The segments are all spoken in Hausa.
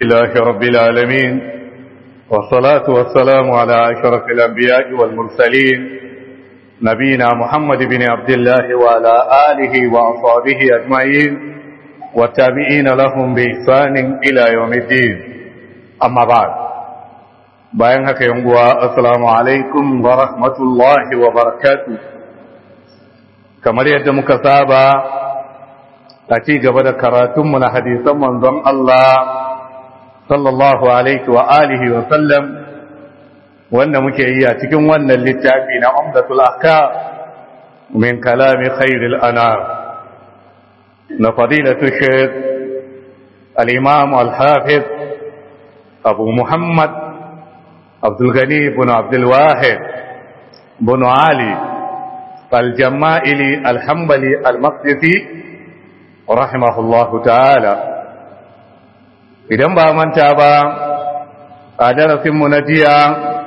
لله رب العالمين والصلاة والسلام على أشرف الأنبياء والمرسلين نبينا محمد بن عبد الله وعلى آله وأصحابه أجمعين والتابعين لهم بإحسان إلى يوم الدين أما بعد bayan haka yanguwa assalamu alaikum wa rahmatullahi wa barakatu kamar yadda muka saba a ci gaba da karatunmu na hadisan manzon Allah sallallahu alaihi wa alihi wa sallam wanda muke yi a cikin wannan littafi na umdatul ahkam min kalami khairil anam na fadilatu shaykh al-imam al-hafiz abu muhammad عبد الغني بن عبد الواحد بن علي الجمائلي الحنبلي المقدسي رحمه الله تعالى idan ba manta ba a darasinmu na jiya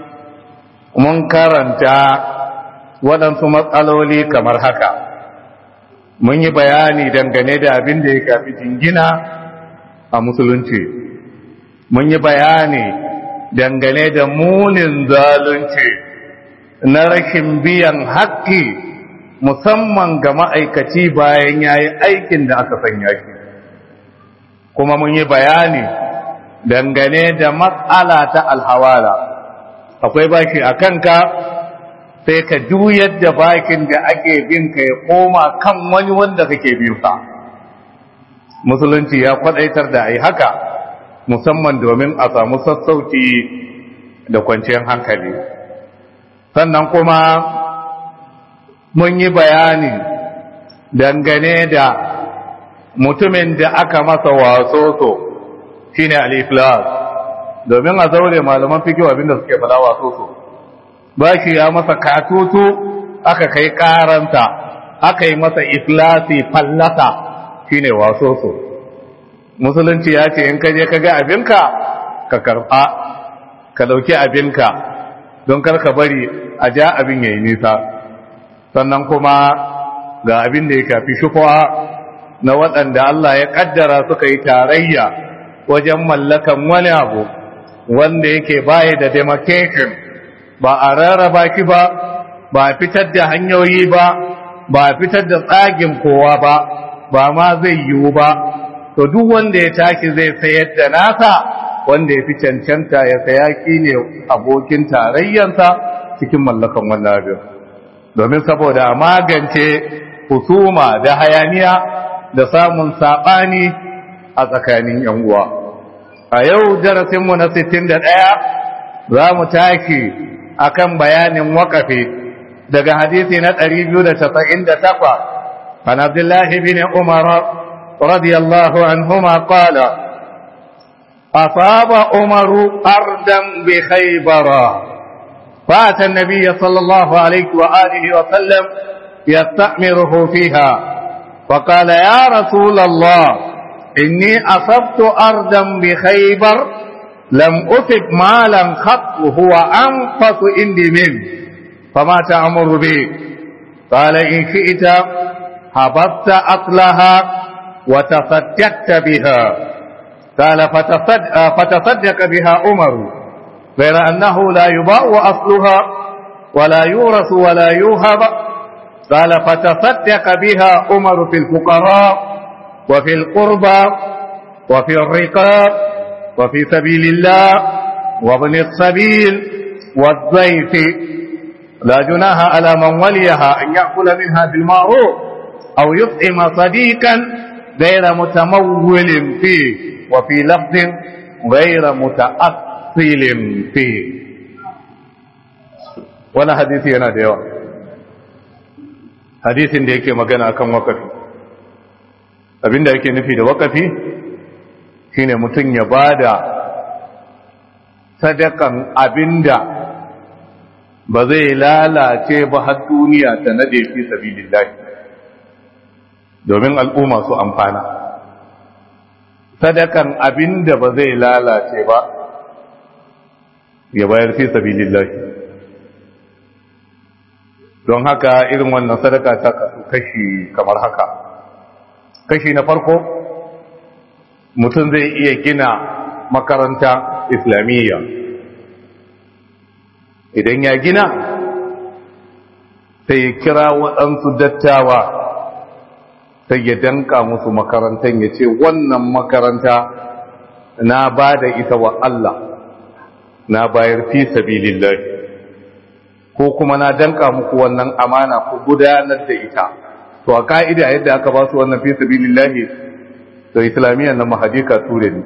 mun karanta waɗansu matsaloli kamar haka mun yi bayani dangane da abin da ya kafi jingina a musulunci mun yi bayani dangane da munin zalunci na rashin biyan haƙƙi musamman ga ma'aikaci bayan ya yi aikin da aka sanya shi kuma mun yi bayani dangane da matsala ta alhawala akwai baki a kanka sai ka juyar da bakin da ake bin ka ya koma kan wani wanda kake biyu ka musulunci ya kwadaitar da ai haka musamman domin a samu sassauci da kwanciyar hankali sannan kuma mun yi bayani dangane da mutumin da aka masa wasoso shine al-iflas domin a zaure malaman fikiyo abinda suke fada wasoso ba shi ya masa katutu aka kai karanta aka yi masa iflasi fallasa shine wasoso musulunci ya ce in ka je ka ga abinka ka karɓa ka ɗauki abinka don kar ka bari a ja abin ya yi nisa sannan kuma ga abin da ya kafi shufuwa na waɗanda Allah ya ƙaddara suka yi tarayya wajen mallakan wani abu wanda yake baya da demarcation ba a rarraba shi ba ba a fitar da hanyoyi ba ba a fitar da tsagin kowa ba ba ma zai yiwu ba to duk wanda ya tashi zai sayar da nasa wanda ya fi cancanta ya saya ki ne abokin tarayyansa cikin mallakan wannan abin domin saboda magance husuma da hayaniya da samun saɓani a tsakanin yan uwa a yau darasinmu na 61 za mu tashi akan bayanin waƙafi daga hadisi na 298 عن عبد الله بن عمر رضي الله عنهما قال أصاب عمر أردا بخيبر فأتى النبي صلى الله عليه وآله وسلم يستأمره فيها فقال يا رسول الله إني أصبت أردا بخيبر لم أصب مالا خط هو أنفس عندي منه فما تأمر به قال إن شئت هبطت أصلها وتصدقت بها قال فتصدق, فتصدق بها عمر غير أنه لا يباع أصلها ولا يورث ولا يوهب قال فتصدق بها عمر في الفقراء وفي القربى وفي الرقاب وفي سبيل الله وابن السبيل والضيف لا جناها على من وليها أن يأكل منها بالمعروف أو يطعم صديقا غير متمول فيه وفي لفظ غير متأصل فيه wani hadisi yana da yawa hadisin da yake magana akan wakafi abinda yake nufi da wakafi shine mutum ya bada sadakan abinda ba zai lalace ba har duniya ta nade fi sabilillahi domin al'umma su amfana sadakan abin da ba zai lalace ba ya bayar fi sabilillahi don haka irin wannan sadaka ta kasu kashi kamar haka kashi na farko mutum zai iya gina makaranta islamiyya idan ya gina sai ya kira waɗansu dattawa sai ya danka musu makarantar ya ce wannan makaranta na ba da ita wa Allah na bayar fi sabilillahi ko kuma na danka muku wannan amana ku gudanar da ita to a ka'ida yadda aka ba su wannan fi sabilillahi to islamiyyar na mahadika ture ne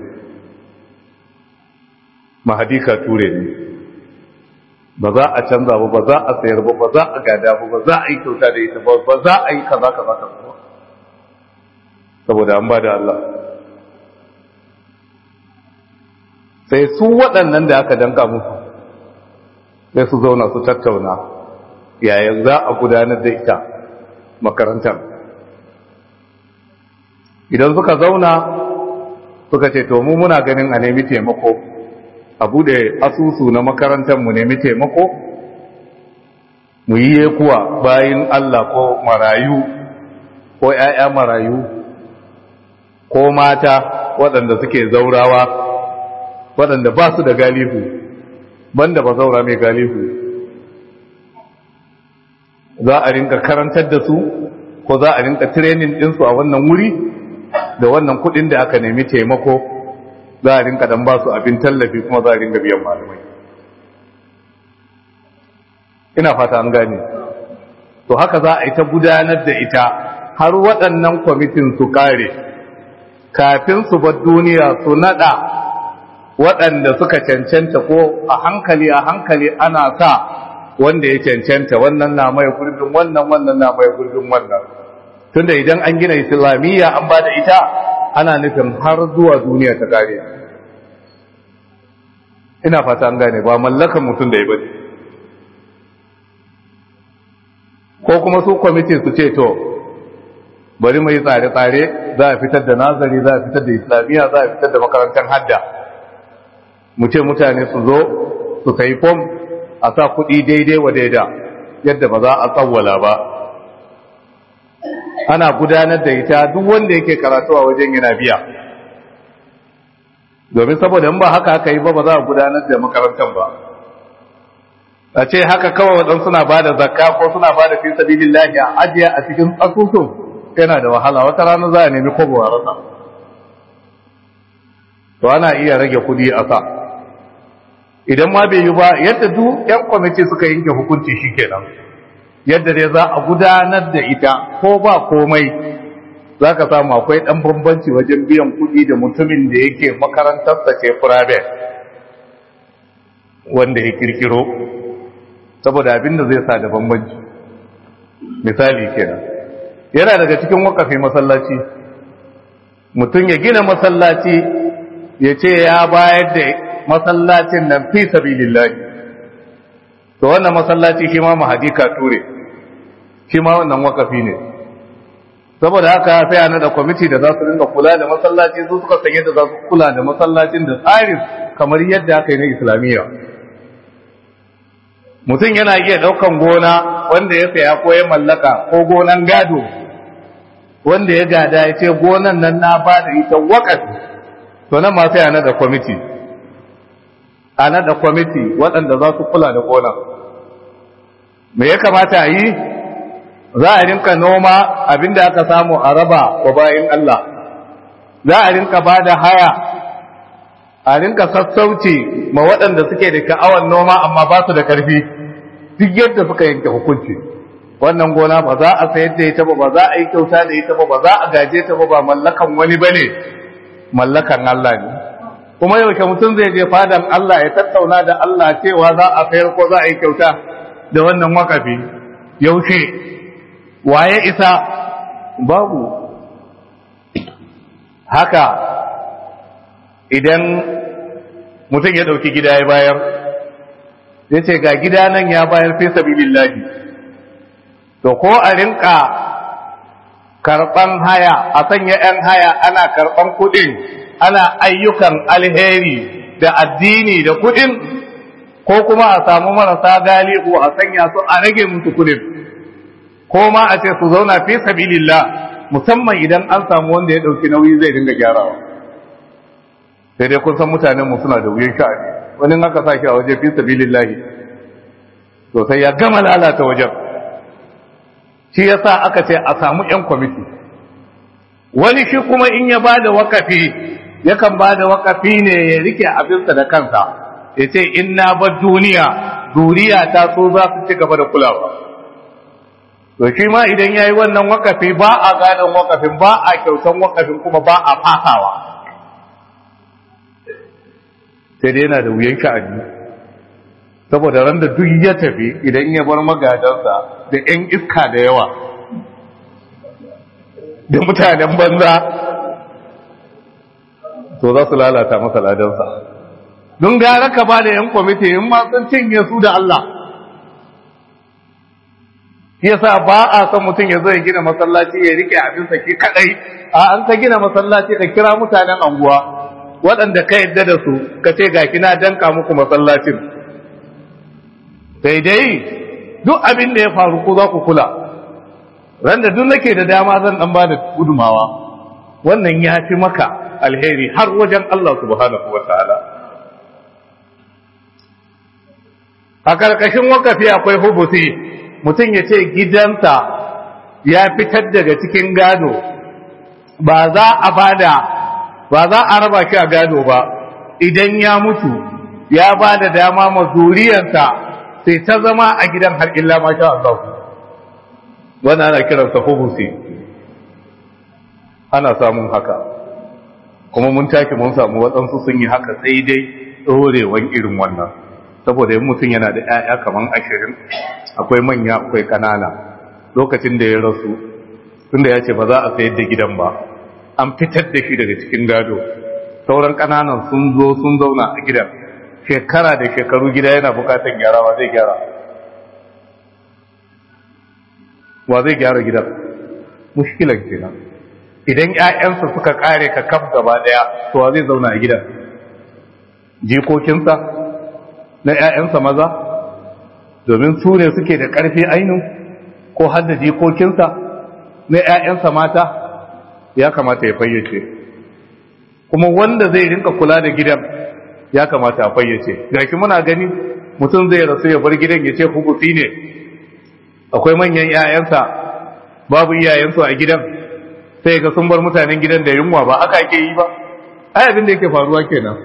mahadika ture ne ba za a canza ba ba za a sayar ba ba za a gada ba ba za a yi kyauta da ita ba ba za a yi kaza kaza kaza saboda an ba da Allah sai su waɗannan da aka danka musu sai su zauna su tattauna yayin za a gudanar da ita makarantar idan suka zauna suka ce to mu muna ganin a nemi taimako a bude asusu na makarantar mu nemi taimako mu yi kuwa bayin Allah ko marayu ko ‘ya'ya marayu ko mata waɗanda suke zaurawa waɗanda ba su da galihu banda ba zaura mai galihu za a rinka karantar da su ko za a rinka training ɗinsu a wannan wuri da wannan kuɗin da aka nemi taimako za a rinka dan ba su abin tallafi kuma za a rinka biyan malamai ina fata an gane to haka za a yi ta gudanar da ita har waɗannan kwamitin su kare kafin su bar duniya su nada waɗanda suka cancanta ko a hankali a hankali ana sa wanda ya cancanta wannan na mai gurbin wannan wannan na mai gurbin wannan tunda idan an gina islamiyya an ba da ita ana nufin har zuwa duniya ta kare ina fata an gane ba mallakan mutum da ya bane ko kuma su kwamiti su ce to bari mu yi tsare-tsare za a fitar da nazari za a fitar da islamiyya za a fitar da makarantar hadda mu ce mutane su zo su kai fom a sa kuɗi daidai wa daida yadda ba za a tsawwala ba ana gudanar da ita duk wanda yake karatu a wajen yana biya domin saboda in ba haka aka yi ba ba za a gudanar da makarantar ba a ce haka kawai waɗansu suna ba da zakka ko suna ba da fi sabilillahi a ajiye a cikin asusun yana da wahala wata rana za a nemi kobo a rasa to ana iya rage kuɗi a sa idan ma bai yi ba yadda duk yan kwamiti suka yanke hukunci shikenan yadda dai za a gudanar da ita ko ba komai za ka samu akwai ɗan bambanci wajen biyan kuɗi da mutumin da yake makarantarsa ce private wanda ya kirkiro saboda abin da zai sa da bambanci misali kenan yana daga cikin wakafi masallaci mutum ya gina masallaci ya ce ya bayar da masallacin nan fi sabilillahi to wannan masallaci shi ma mahadika ture shi ma wannan wakafi ne saboda haka sai ana da kwamiti da za su rinka kula da masallaci su suka san yadda za su kula da masallacin da tsarin kamar yadda aka yi na islamiyya mutum yana iya ɗaukan gona wanda ya saya ko ya mallaka ko gonan gado wanda ya gada ya ce gonan nan na ba da ita wakafi to nan ma sai ana da kwamiti ana da kwamiti waɗanda za su kula da gonan me ya kamata a yi za a rinka noma abinda aka samu a raba wa bayan Allah za a rinka ba da haya a rinka sassauci ma waɗanda suke da ka'awan noma amma ba su da ƙarfi duk yadda suka yanke hukunci wannan gona ba za a sayar da ita ba ba za a yi kyauta da ita ba ba za a gaje ta ba ba mallakan wani ba ne mallakan Allah ne kuma yaushe mutum zai je fadan Allah ya tattauna da Allah cewa za a sayar ko za a yi kyauta da wannan wakafi yaushe waye isa babu haka idan mutum ya ɗauki gida ya bayar ya ce ga gida nan ya bayar fi sabilillahi to ko a rinka karɓan haya a sanya 'yan haya ana karɓan kuɗin ana ayyukan alheri da addini da kuɗin ko kuma a samu marasa galihu a sanya su a rage musu kuɗin ko ma a ce su zauna fi sabilillah musamman idan an samu wanda ya ɗauki nauyi zai dinga gyarawa sai dai kun san mutanen mu suna da wuyan sha'ani wani aka sa shi a waje fi sabilillahi to sai ya gama lalata wajen shi yasa aka ce a samu yan kwamiti wani shi kuma in ya bada wakafi yakan bada wakafi ne ya rike abinsa da kansa ya ce in na bar duniya duniya ta so za su ci gaba da kulawa to shi ma idan ya yi wannan wakafi ba a gadon wakafin ba a kyautan wakafin kuma ba a fasawa sai dai yana da wuyan sha'ani saboda ran da duk ya tafi idan ya bar magadansa da 'yan iska da yawa da mutanen banza to za su lalata masa ladansa don gara ka ba da 'yan kwamiti in ma sun cinye su da Allah yasa ba a son mutum ya zo ya gina masallaci ya rike abinsa ki kadai a an ka gina masallaci ka kira mutanen anguwa waɗanda ka yadda da su ka ce ga kina danka muku masallacin sai dai duk abin da ya faru ko za ku kula ran da duk nake da dama zan dan bada gudumawa wannan ya fi maka alheri har wajen Allah subhanahu wa ta'ala a karkashin wakafi akwai hubusi mutum ya ce gidansa ya fitar daga cikin gado ba za a bada ba za a raba shi a gado ba idan ya mutu ya ba da dama ma zuriyarsa sai ta zama a gidan har illa ma sha Allah wannan ana kiransa hubusi ana samun haka kuma mun take mun samu waɗansu sun yi haka sai dai ɗorewan irin wannan saboda yin mutum yana da 'ya'ya kamar ashirin akwai manya akwai ƙanana lokacin da ya rasu tunda ya ce ba za a sayar da gidan ba an fitar da shi daga cikin gado sauran ƙananan sun zo sun zauna a gidan shekara da shekaru gida yana bukatan gyarawa zai gyara wa zai gyara gidan mushkilan kenan idan ƴaƴansa suka kare ka kaf gaba daya to wa zai zauna a gidan jikokinsa na ƴaƴansa maza domin su ne suke da ƙarfi ainu ko har da jikokinsa na ƴaƴansa mata ya kamata ya fayyace kuma wanda zai rinka kula da gidan ya kamata a fayyace gashi muna gani mutum zai rasu ya bar gidan ya ce hubusi ne akwai manyan 'ya'yansa babu iyayensu a gidan sai ga sun bar mutanen gidan da yunwa ba aka ake yi ba ai abin da yake faruwa kenan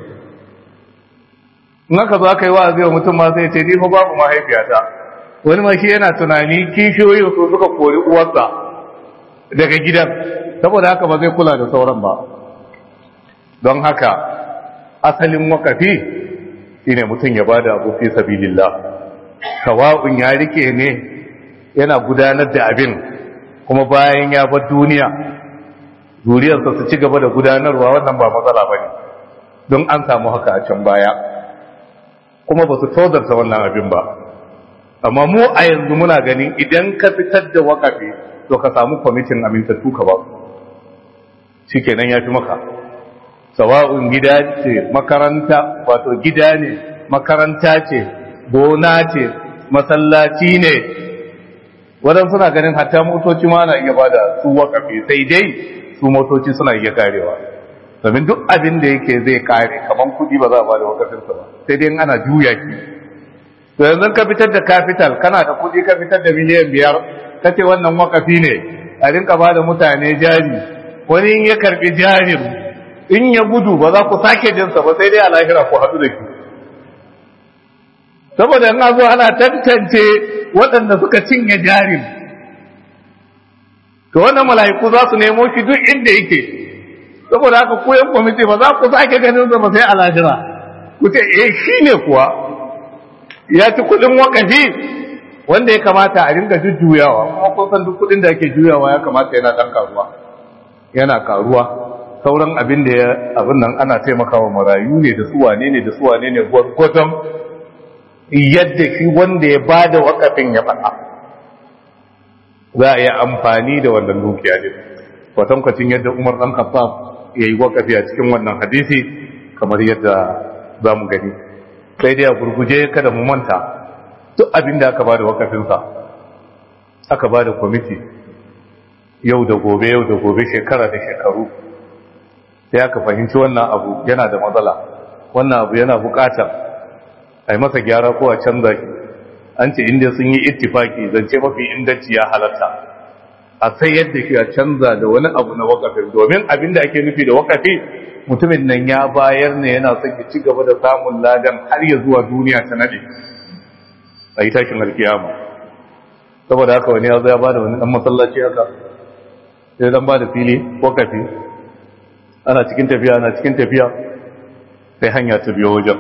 in aka zo aka yi wa'azi wa mutum ma sai ce ni fa babu mahaifiyata wani ma shi yana tunani kishiyoyi su suka kori uwarsa daga gidan saboda haka ba zai kula da sauran ba don haka asalin wakafi shine mutum ya bada abu fi sabilillah sawa'un ya rike ne yana gudanar da abin kuma bayan ya bar duniya zuriyarsa su ci gaba da gudanarwa wannan ba matsala bane don an samu haka a can baya kuma ba su tozarta wannan abin ba amma mu a yanzu muna ganin idan ka fitar da wakafi to ka samu kwamitin amintattu ka ba shikenan ya fi maka sawa'un gida ce makaranta wato gida ne makaranta ce gona ce masallaci ne wadan suna ganin hatta motoci ma na iya bada su wakafi sai dai su motoci suna iya karewa domin duk abin da yake zai kare kaman kudi ba za a bada wakafinsa ba sai dai ana juya ki to yanzu ka fitar da capital kana da kudi ka fitar da miliyan biyar ka ce wannan wakafi ne a rinka bada mutane jari wani in ya karbi jarin in ya gudu ba za ku sake jinsa ba sai dai a lahira ku haɗu da shi saboda in zo ana tantance waɗanda suka cinye jarin to wannan mala'iku za su nemo shi duk inda yake saboda haka ku yan kwamiti ba za ku sake ganin sa ba sai a lahira ku ce eh shi ne kuwa ya ci kuɗin wakafi wanda ya kamata a ringa jujjuyawa kuma kun san duk kuɗin da ake juyawa ya kamata yana ɗan karuwa yana karuwa sauran abin da ya abin nan ana taimakawa marayu ne da suwane ne da suwane ne gwaggwadon yadda shi wanda ya ba da wakafin ya faɗa za a yi amfani da wannan dukiya ne kwatankwacin yadda umar ɗan kafa ya yi wakafi a cikin wannan hadisi kamar yadda za mu gani sai dai a gurguje kada mu manta duk abin da aka ba da wakafinsa aka ba da kwamiti yau da gobe yau da gobe shekara da shekaru sai aka fahimci wannan abu yana da matsala wannan abu yana bukatar a yi masa gyara ko a canza shi an ce inda sun yi ittifaki zance mafi inganci ya halatta a sai yadda shi a canza da wani abu na wakafin domin abin da ake nufi da wakafi mutumin nan ya bayar ne yana son ya ci gaba da samun ladan har ya zuwa duniya ta nade a yi tashin alkiyama saboda haka wani ya zo ya ba da wani dan masallaci haka sai dan ba da fili wakafi ana cikin tafiya ana cikin tafiya sai hanya ta biyo wajen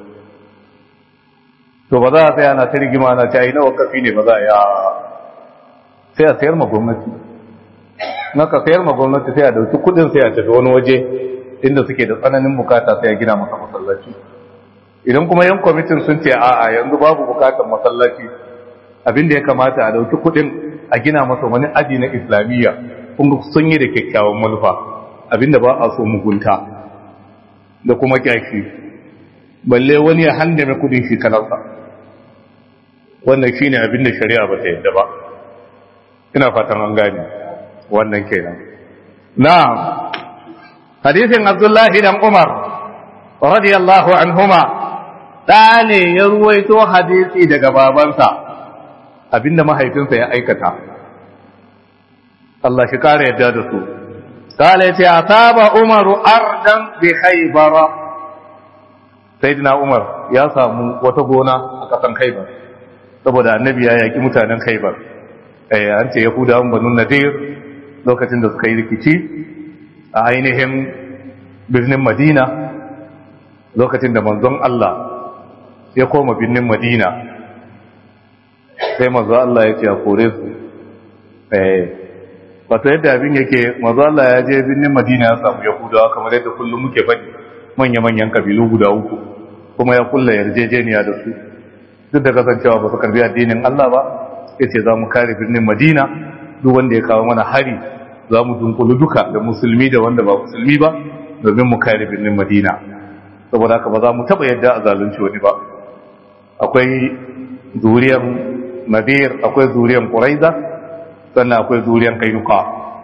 to ba za a sai ana ta rigima ana ta yi na wakafi ne ba za a yi sai a sayar ma gwamnati na ka sayar ma gwamnati sai a dauki kudin sai a tafi wani waje inda suke da tsananin bukata sai a gina masa masallaci idan kuma yan kwamitin sun ce a'a yanzu babu bukatar masallaci abinda ya kamata a dauki kudin a gina masa wani aji na islamiyya kun sun yi da kyakkyawan manufa abinda ba a so mugunta da kuma kyashi balle wani ya handame kudin shi kanarsa wannan shine abinda shari'a ba ta yadda ba ina fatan an gane wannan kenan na'am hadisin abdullahi dan umar radiyallahu anhuma da ne ya ruwaito hadisi daga babansa abinda mahaifinsa ya aikata Allah shi kare yadda da su kale ce asaba umaru ardan bi khaybara sayyidina umar ya samu wata gona a kasan khaybar saboda annabi ya yaki mutanen khaybar eh an ce yahudawan banu nadir lokacin da suka yi rikici a ainihin birnin madina lokacin da manzon Allah ya koma birnin madina sai manzon Allah ya ce a kore su eh wato yadda abin yake manzon Allah ya je birnin madina ya samu yahudawa kamar yadda kullum muke faɗi manya-manyan kabilu guda uku kuma ya kulla yarjejeniya da su duk da kasancewa ba su karbi addinin Allah ba ya ce za mu kare birnin madina duk wanda ya kawo mana hari za mu dunkulu duka da musulmi da wanda ba musulmi ba domin mu kare birnin madina saboda haka ba za mu taba yadda a zalunci wani ba akwai zuriyar nadir akwai zuriyar quraiza sannan akwai zuriyar kainuka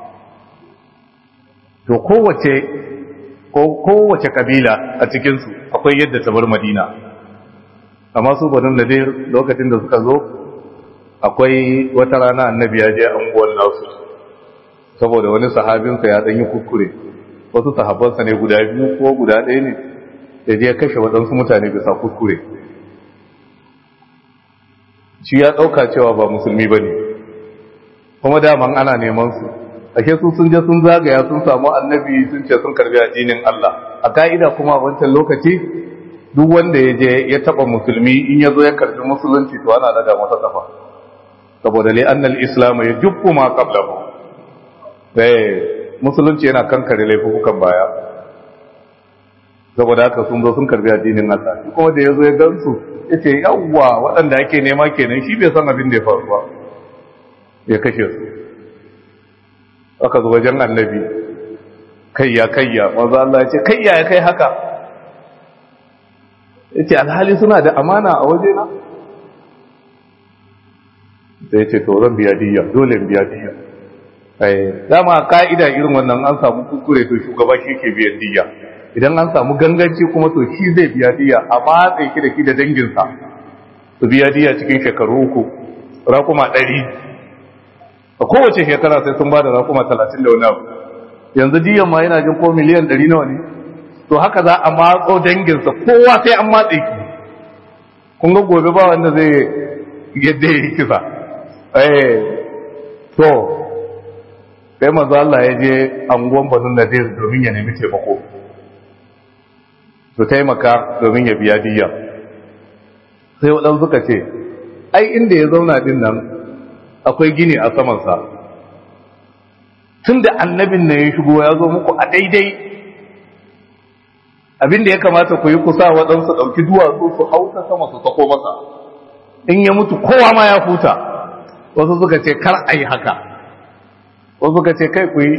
to kowace kowace kabila a cikinsu akwai yadda ta bar madina amma su banin nadir lokacin da suka zo akwai wata rana annabi ya je anguwan nasu saboda wani sahabinsa ya ɗanyi kuskure wasu sahabbansa ne guda biyu ko guda ɗaya ne da je kashe waɗansu mutane bisa kuskure shi ya ɗauka cewa ba musulmi ba ne kuma daman ana neman su ake su sun je sun zagaya sun samu annabi sun ce sun karbi addinin Allah a ka'ida kuma a wancan lokaci duk wanda ya je ya taɓa musulmi in ya zo ya karbi musulunci to ana daga masa kafa saboda li annal islam ya jubbu ma qablahu eh musulunci yana kankare laifukan baya saboda haka sun zo sun karbi addinin Allah shi kuma da yazo ya gansu yace yawwa waɗanda ake nema kenan shi bai san abin da ya faru ba ya kashe su aka zo wajen annabi kayya kayya manzo Allah ya ce kayya ya kai haka yace alhali suna da amana a wajena sai ce to zan biya diya dole in biya diya eh dama ka'ida irin wannan an samu kuskure to shugaba shi ke biyan diya idan an samu ganganci kuma to shi zai biya diya a matsayi ki da ki da danginsa su biya diya cikin shekaru uku rakuma ɗari a kowace shekara sai sun ba da rakuma talatin da wani abu yanzu diyan ma yana jin ko miliyan ɗari nawa ne to haka za a matso danginsa kowa sai an matse ki kun ga gobe ba wanda zai yadda ya yi kisa eh to sai manzo Allah ya je anguwan Banu Nadir domin ya nemi taimako to taimaka domin ya biya diya sai wadan suka ce ai inda ya zauna din nan akwai gini a saman sa tunda annabin nan ya shigo ya zo muku a daidai abinda ya kamata ku yi kusa waɗansu ɗauki duwatsu su hauta sama su sako masa in ya mutu kowa ma ya huta wasu suka ce kar a yi haka wasu suka ce kai ku yi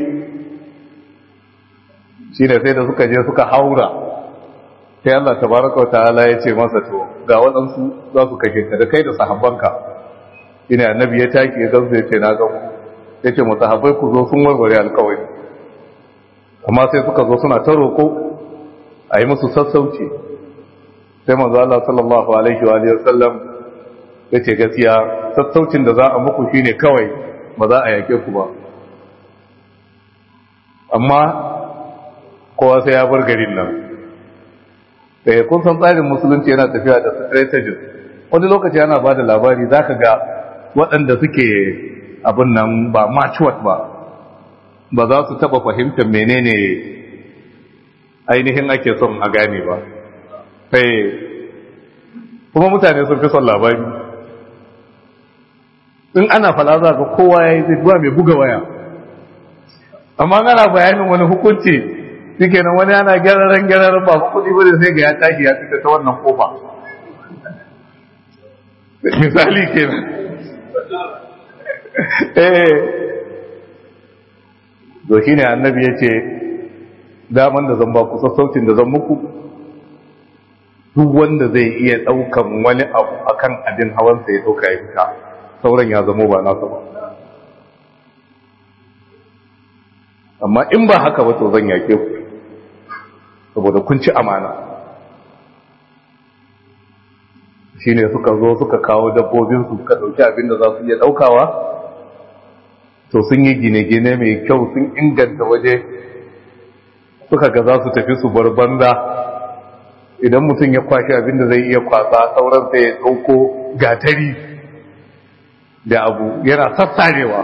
shi ne sai da suka je suka haura sai Allah tabaraka ta'ala ya ce masa to ga waɗansu za su kashe ka da kai da sahabbanka ina annabi ya taki ya gamsu ya ce na gamu ya ce mu sahabbai ku zo sun warware alkawari amma sai suka zo suna ta roƙo a yi musu sassauci sai manzo Allah sallallahu alaihi wa alihi wasallam yace gaskiya sassaucin da za a muku shine kawai ba za a yake ku ba amma kowa sai ya bar garin nan eh kun san tsarin musulunci yana tafiya da strategies wani lokaci ana ba da labari zaka ga waɗanda suke abin nan ba matured ba ba za su taba fahimtar menene ainihin ake son a gane ba sai kuma mutane sun fi son labari in ana fala za ga kowa ya yi zai mai buga waya amma ana bayanin wani hukunci suke nan wani ana gyararren gyararren ba kudi bane sai ga ya tashi ya fita ta wannan kofa misali kenan eh to shine annabi yace daman da zan ba ku sassaucin da zan muku duk wanda zai iya daukan wani abu akan abin hawan sa ya dauka ya fita sauran ya zamo ba nasa ba amma in ba haka ba to zan yake ku saboda kun ci amana shine suka zo suka kawo dabbobin su suka dauki abin da za su iya daukawa to sun yi gine-gine mai kyau sun inganta waje suka ga za su tafi su bar banza idan mutum ya kwashe abin da zai iya kwasa sauran sai ya dauko gatari da abu yana sassarewa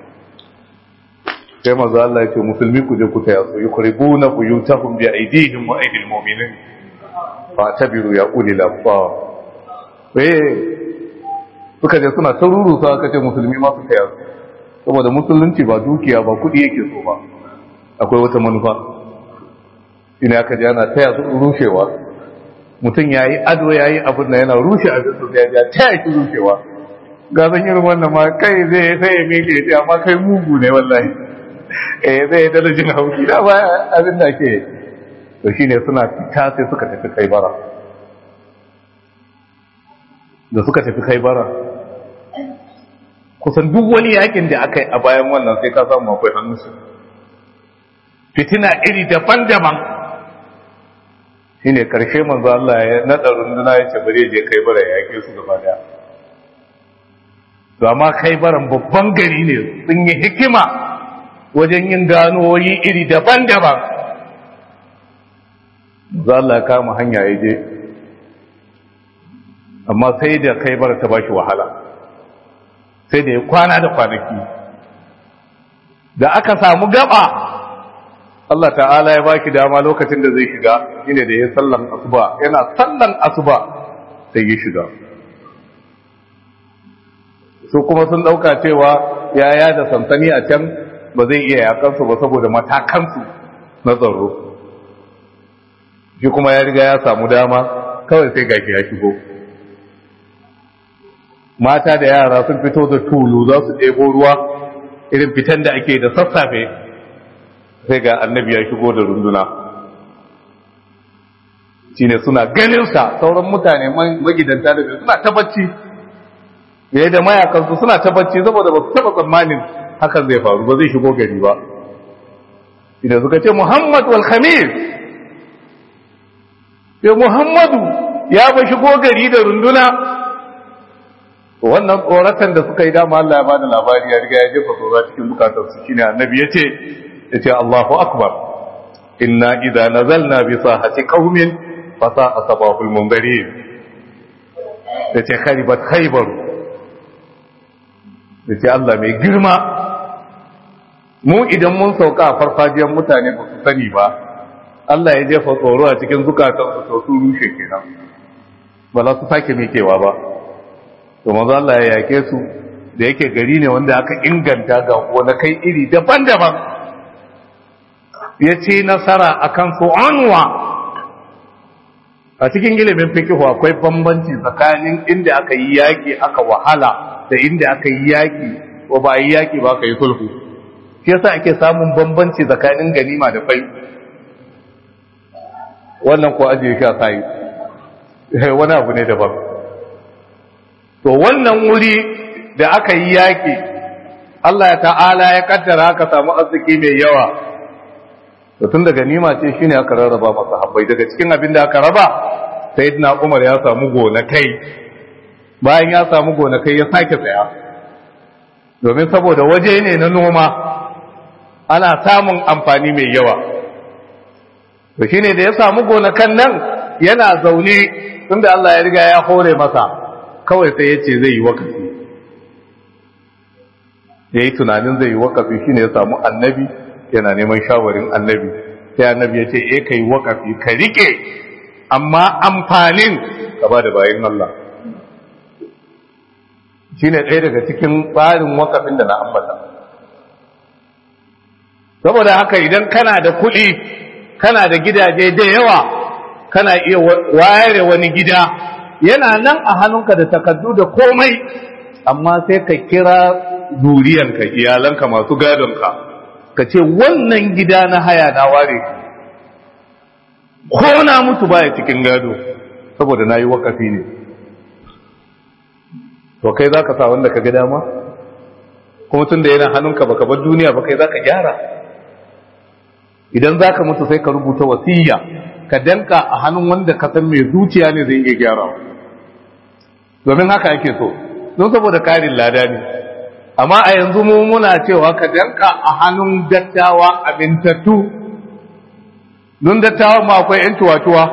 sai mazu Allah ya ce musulmi ku je ku taya su yukribuna buyutahum bi aydihim wa aydil mu'minin fa tabiru ya ulil absar eh suka je suna taruru sa aka ce musulmi ma su taya su saboda musulunci ba dukiya ba kudi yake so ba akwai wata manufa ina aka ji ana taya su rushewa mutum ya yi ado ya yi abin da yana rushe abin su ya ja taya ki rushewa ga zan irin wannan ma kai zai sai ya meke ya amma kai mugu ne wallahi eh zai da jin hauki da ba abin da ke to shine suna fita sai suka tafi kai bara da suka tafi kai bara kusan duk wani yakin da aka yi a bayan wannan sai ka samu akwai hannunsu fitina iri daban-daban shi ne ƙarshe manzo Allah ya naɗa runduna ya ce bare je kai bara ya yake su gaba daya to amma kai baran babban gari ne sun yi hikima wajen yin ganowoyi iri daban-daban manzo Allah ya kama hanya ya je amma sai da kai bara ta bashi wahala sai da ya kwana da kwanaki da aka samu gaba Allah ta'ala ya baki dama lokacin da zai shiga shine da ya sallan asuba yana sallan asuba sai ya shiga su kuma sun dauka cewa yaya da sansani a can ba zai iya yakansu ba saboda matakansu na tsaro shi kuma ya riga ya samu dama kawai sai gashi ya shigo mata da yara sun fito da tulu za su ɗebo ruwa irin fitan da ake da sassafe sai ga annabi ya shigo da runduna shi ne suna ganinsa sauran mutane magidanta da suna ta bacci yayi da mayakansu suna ta bacci saboda ba su taɓa tsammanin hakan zai faru ba zai shigo gari ba idan suka ce muhammad wal khamis ya muhammadu ya ba shigo gari da runduna wannan tsoratan da suka yi dama Allah ya bada labari ya riga ya jefa tsoro cikin bukatarsu shine annabi yace yace Allahu akbar inna idza nazalna bi sahati qaumin fa sa'a sabahul munzirin yace kharibat khaybar yace Allah mai girma mu idan mun sauka a farfajiyar mutane ba su sani ba Allah ya jefa tsoro a cikin zukatansu to su rushe kenan ba za su sake mikewa ba to manzo Allah ya yake su da yake gari ne wanda aka inganta ga kai iri daban-daban ya ce nasara akan su anwa a cikin ilimin fikihu akwai bambanci tsakanin inda aka yi yaki aka wahala da inda aka yi yaki ko ba yi yaki ba aka yi sulhu shi yasa ake samun bambanci tsakanin ganima da fai wannan ko ajiye shi a sai wani abu ne daban to wannan wuri da aka yi yaƙi Allah ya ta'ala ya kaddara aka samu arziki mai yawa to tun daga nima ce shine aka rarraba masa habbai daga cikin abin da aka raba sayyidina Umar ya samu gonakai bayan ya samu gonakai ya sake saya domin saboda waje ne na noma ana samun amfani mai yawa to shine da ya samu gonakan nan yana zaune tunda Allah ya riga ya hore masa kawai sai ya ce zai yi wakafi ya yi tunanin zai yi wakafi shine ya samu annabi yana neman shawarin annabi sai annabi ya ce e ka yi wakafi ka rike amma amfanin ka ba da bayan Allah shine ɗaya daga cikin tsarin wakafin da na ambata saboda haka idan kana da kuɗi kana da gidaje da yawa kana iya ware wani gida yana nan a hannunka da takardu da komai amma sai ka kira duriyanka iyalanka masu gadonka ka ce wannan gida na haya na ware ko na mutu baya cikin gado saboda na yi wakafi ne to kai za ka sa wanda ka ga dama kuma tun da yana hannunka baka bar duniya ba kai za ka gyara idan za ka mutu sai ka rubuta wasiya ka danka a hannun wanda ka san mai zuciya ne zai iya gyara domin haka ake so don saboda karin lada ne amma a yanzu mu muna cewa ka danka a hannun dattawa amintattu don dattawa ma akwai yan tuwatuwa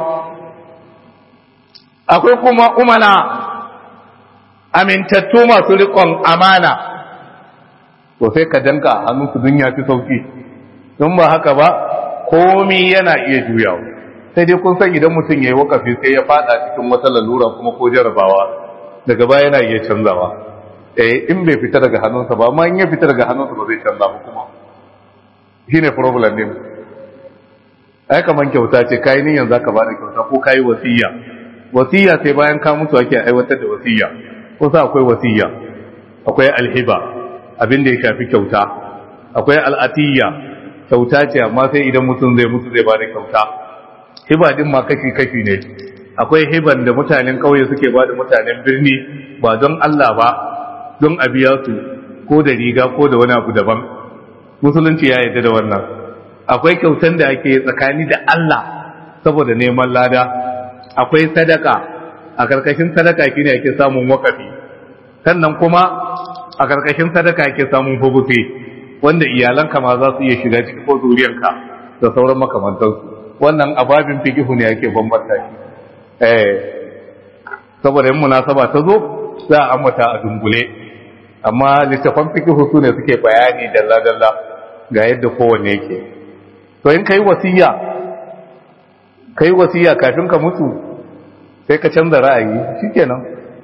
akwai kuma umana amintattu masu rikon amana to sai ka danka a hannun su dunya fi sauki don ba haka ba komi yana iya juyawa sai dai kun san idan mutum ya yi wakafi sai ya fada cikin wata lalura kuma ko jarabawa daga baya yana iya canzawa eh in bai fita daga hannunsa ba amma in ya fita daga hannunsa ba zai canza ba kuma shine problem din ai kaman kyauta ce kai niyan zaka bada kyauta ko kai wasiya wasiya sai bayan ka mutu ake aiwatar da wasiya ko sa akwai wasiya akwai alhiba abin da ya shafi kyauta akwai al'atiyya kyauta ce amma sai idan mutum zai mutu zai bada kyauta hiba din ma kashi kashi ne akwai hiban da mutanen kauye suke bada mutanen birni ba don Allah ba don a biya su ko da riga ko da wani abu daban musulunci ya yarda da wannan akwai kyautan da ake tsakani da Allah saboda neman lada akwai sadaka a karkashin sadaka shine ake samun wakafi sannan kuma a karkashin sadaka ake samun hubusi wanda iyalanka ma za su iya shiga ciki ko zuriyanka da sauran makamantansu wannan ababin fikihu ne ake bambanta shi eh saboda yin munasaba ta zo za a ambata a dungule amma littafan fikihu su ne suke bayani dalla-dalla ga yadda kowanne yake to in kai wasiya kai wasiya kafin ka mutu sai ka canza ra'ayi shikenan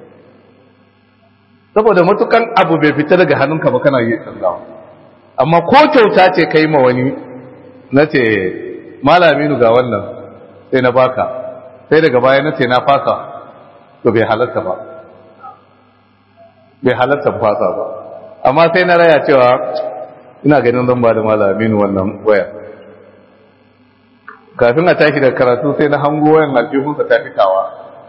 saboda matukan abu bai fita daga hannunka ba kana iya canzawa amma ko kyauta ce kai ma wani na ce malaminu ga wannan sai na baka sai daga baya na ce na fasa to bai halatta ba bai halatta fasa ba amma sai na raya cewa ina ganin zan ba da malaminu wannan waya kafin a tashi da karatu sai na hango wayan aljihunsa ta fitawa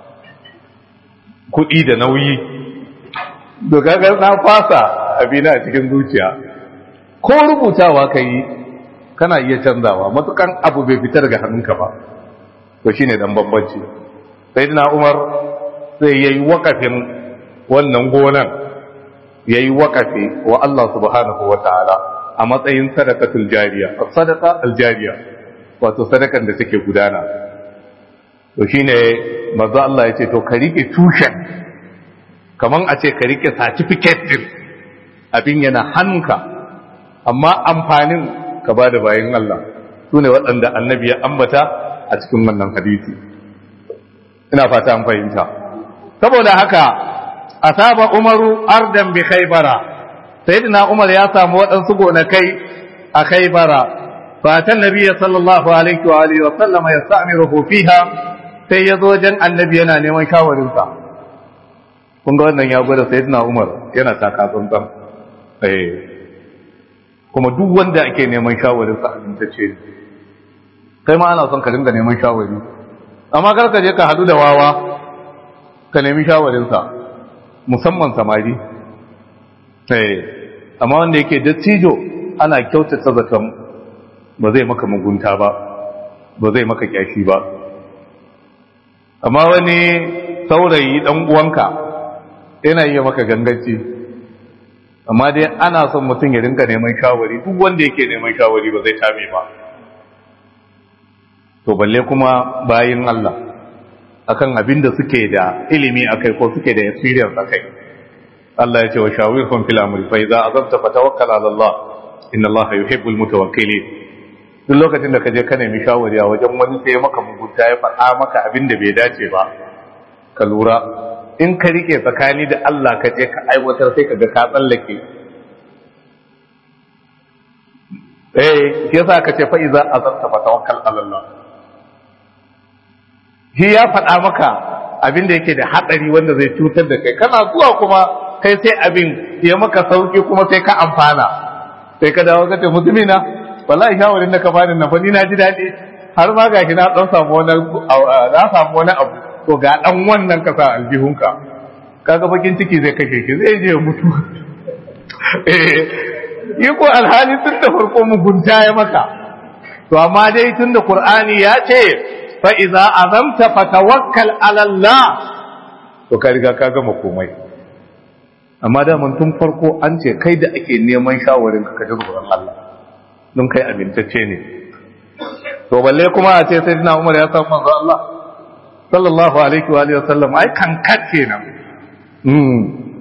kuɗi da nauyi to kaga na fasa abina a cikin zuciya ko rubutawa ka yi kana iya canzawa matukan abu bai fitar daga hannunka ba to shine dan bambanci sayyidina Umar sai yayi wakafin wannan gonan yayi wakafi wa Allah subhanahu wataala a matsayin sadaqatul jariya sadaqa aljariya wato sadakan da take gudana to shine manzo Allah yace to ka rike tushen kaman a ce ka rike certificate din abin yana hannunka amma amfanin ka ba da bayan Allah su ne waɗanda annabi ya ambata a cikin wannan hadisi ina fata an fahimta saboda haka asaba umaru ardan bi khaybara sayyidina umar ya samu waɗansu gonakai a khaybara fatan nabiyyi sallallahu alaihi wa alihi wa sallam yasta'miruhu fiha sai ya zo wajen annabi yana neman shawarin sa kun ga wannan ya gwada sayyidina umar yana taka tsantsan eh kuma duk wanda ake neman shawarinsa amintacce ne kai ma ana son ka dinga neman shawari amma kar ka je ka hadu da wawa ka nemi shawarinsa musamman samari eh amma wanda yake dattijo ana kyautata zaton ba zai maka mugunta ba ba zai maka kyashi ba amma wani saurayi dan uwanka yana iya maka ganganci amma dai ana son mutum ya rinka neman shawari duk wanda yake neman shawari ba zai tame ba to balle kuma bayin Allah akan abin da suke da ilimi akai ko suke da experience akai Allah ya ce wa shawirhum fil amri fa idza azabta fatawakkal ala Allah inna Allah yuhibbul mutawakkilin duk lokacin da ka je ka nemi shawari a wajen wani sai maka mugunta ya faɗa maka abin da bai dace ba ka lura in ka rike tsakani da Allah ka je ka aiwatar sai ka ga ka tsallake eh yasa ka ce fa idza azabta fatawakkal ala Allah shi ya faɗa maka abin da yake da haɗari wanda zai cutar da kai kana zuwa kuma kai sai abin ya maka sauki kuma sai ka amfana sai ka dawo ka ce mutumina wallahi shawarin da ka bani na fa ni na ji daɗi har ma gashi na dan samu wani na samu wani abu to ga dan wannan ka sa aljihunka kaga bakin ciki zai kashe shi zai je mutu eh yi ko alhali tun da farko mugunta ya maka to amma dai tun da qur'ani ya ce fa iza azamta fatawakkal ala Allah to ka riga ka gama komai amma da mun tun farko an ce kai da ake neman shawarin ka kaji tsoron Allah don kai amintacce ne to balle kuma a ce sayyidina Umar ya san manzo Allah sallallahu alaihi wa alihi wasallam ai kankat kenan mm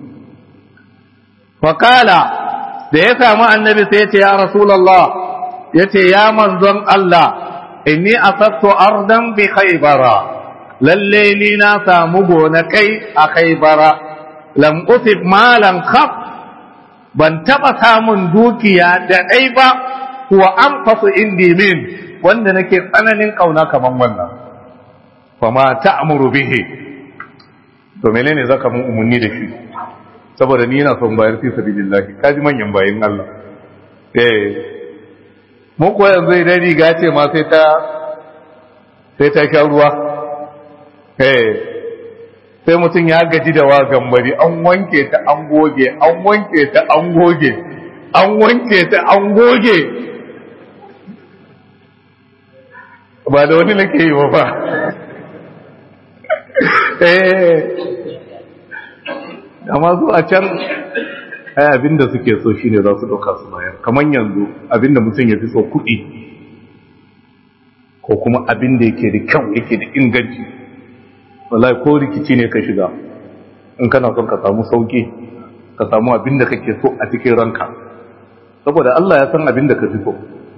fa kala da ya samu annabi sai ya ce ya rasulullah yace ya manzon Allah inni asabtu ardan bi khaybara lalle ni na samu gonakai a khaybara lam usib malan khaf ban taba samun dukiya da dai ba huwa anfasu indi min wanda nake tsananin kauna kaman wannan fama ta'muru bihi to menene zaka mun umunni da shi saboda ni ina son bayar fi sabilillah kaji manyan bayin Allah eh mu ko yanzu idan riga ce ma sai ta sai ta sha ruwa eh sai mutum ya gaji da wa gambari an wanke ta an goge an wanke ta an goge an wanke ta an goge ba da wani nake yi ba eh amma su a can ai abinda suke so shine za su dauka su bayar kamar yanzu abinda mutum ya fi so kuɗi ko kuma abinda yake da kyau yake da inganci wallahi ko rikici ne ka shiga in kana son ka samu sauki ka samu abinda kake so a cikin ranka saboda Allah ya san abinda ka fi so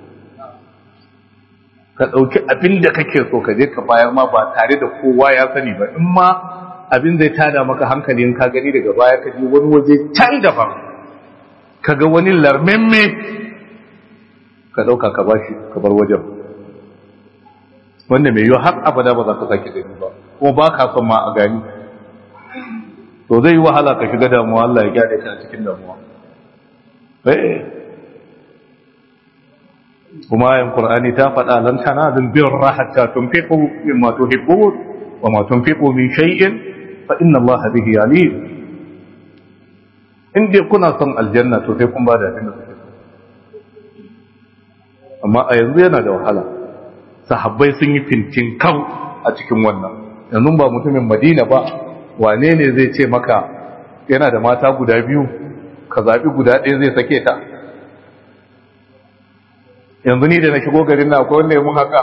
ka ɗauki abinda kake so ka je ka bayar ma ba tare da kowa ya sani ba in ma abin zai tada maka hankali in ka gani daga baya ka je wani waje can daban ka ga wani larmemme ka ɗauka ka bashi ka bar wajen wanda mai yiwu har abada ba za ka sake gani ba kuma ba ka son ma a gani to zai yi wahala ka shiga damuwa Allah ya gyara ka cikin damuwa eh kuma ayin qur'ani ta faɗa lan tanazul birra hatta tunfiqu mimma tuhibbun wa ma tunfiqu min shay'in fa inna Allah bihi alim in dai kuna son aljanna to sai kun ba da abin da kuke so amma a yanzu yana da wahala sahabbai sun yi fintin kan a cikin wannan yanzu ba mutumin madina ba wane ne zai ce maka yana da mata guda biyu ka zaɓi guda ɗaya zai sake ta yanzu ni da na shigo garin na akwai wanda ya mun haka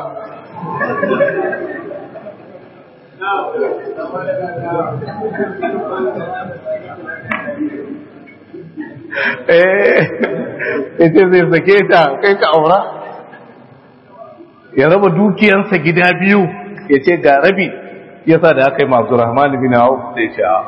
eh ita zai sake ta kai ka aura ya raba dukiyansa gida biyu ya ce ga rabi ya sa da aka yi masu rahman bin hau sai ce a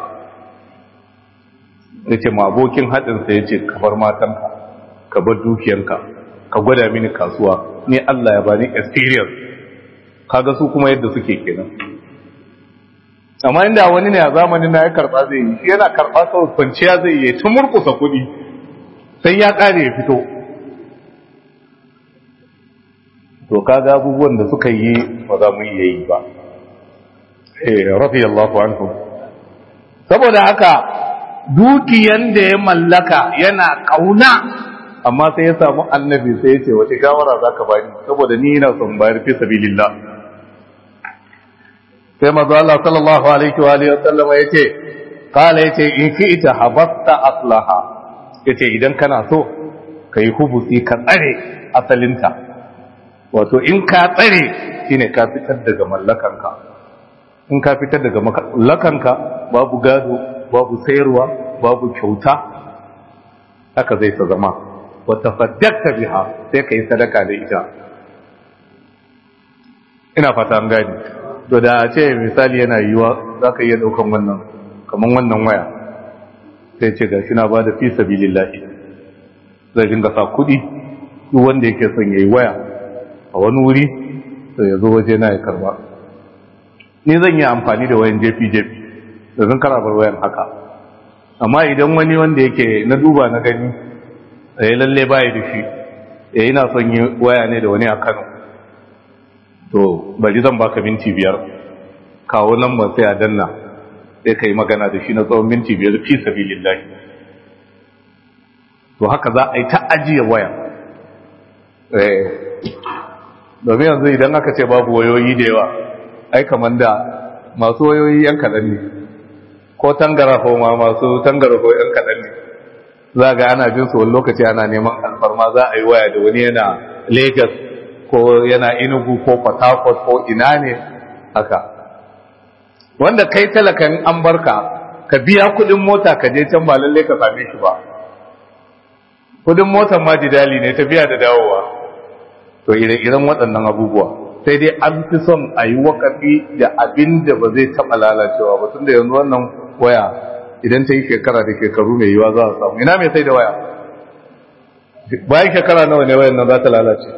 ya ce ma abokin haɗinsa ya ce ka bar matanka ka bar dukiyanka ka gwada mini kasuwa ni Allah ya bani experience kaga su kuma yadda suke kenan amma inda wani ne a zamanin na ya karba zai yi shi yana karba kawai kwanciya zai yi ta murkusa kuɗi sai ya ƙare ya fito to kaga abubuwan da suka yi ba za mu iya yi ba eh radiyallahu anhu saboda haka dukiyan da ya mallaka yana kauna amma sai ya samu annabi sai ya ce wace shawara za ka bani saboda ni ina son bayar fi sabilillah sai manzo Allah sallallahu alaihi wa alihi wasallam ya ce kala ya ce in fi ita habatta aslaha ya ce idan kana so ka yi hubusi ka tsare asalinta wato in ka tsare shine ka fitar daga mallakanka in ka fitar daga mallakanka babu gado babu sayarwa babu kyauta haka zai ta zama wata saddakta biha sai ka yi sadaka da ita ina fata an gani to da ce misali yana yiwa za ka iya daukan wannan kamar wannan waya sai ce ga shi na ba da fi sabilillahi zai dinga sa kuɗi duk wanda yake son ya yi waya a wani wuri sai ya zo waje na ya karba ni zan yi amfani da wayan jefi-jefi da zan karabar wayan haka amma idan wani wanda yake na duba na gani ya lalle baya da shi ya yi na son yi waya ne da wani a kano to bari zan baka minti biyar kawo lambar sai a danna sai ka yi magana da shi na tsawon minti biyar fi sabilillahi to haka za a yi ta ajiye waya domin yanzu idan aka ce babu wayoyi da yawa ai kamar da masu wayoyi yan kaɗan ne ko tangarafo ma masu tangarafo yan kaɗan ne za ga ana jin su wani lokaci ana neman alfarma za a yi waya da wani yana lagos ko yana inugu ko port harcourt ko ina ne haka wanda kai talakan an barka ka biya kudin mota ka je can ba lalle ka same shi ba kudin motar ma jidali ne tafiya da dawowa to ire-iren waɗannan abubuwa sai dai an fi son a yi wakafi da abin da ba zai taɓa lalacewa ba tun da yanzu wannan waya idan ta yi shekara da shekaru mai yiwa za a samu ina mai sai da waya bayan shekara nawa ne wayan nan za ta lalace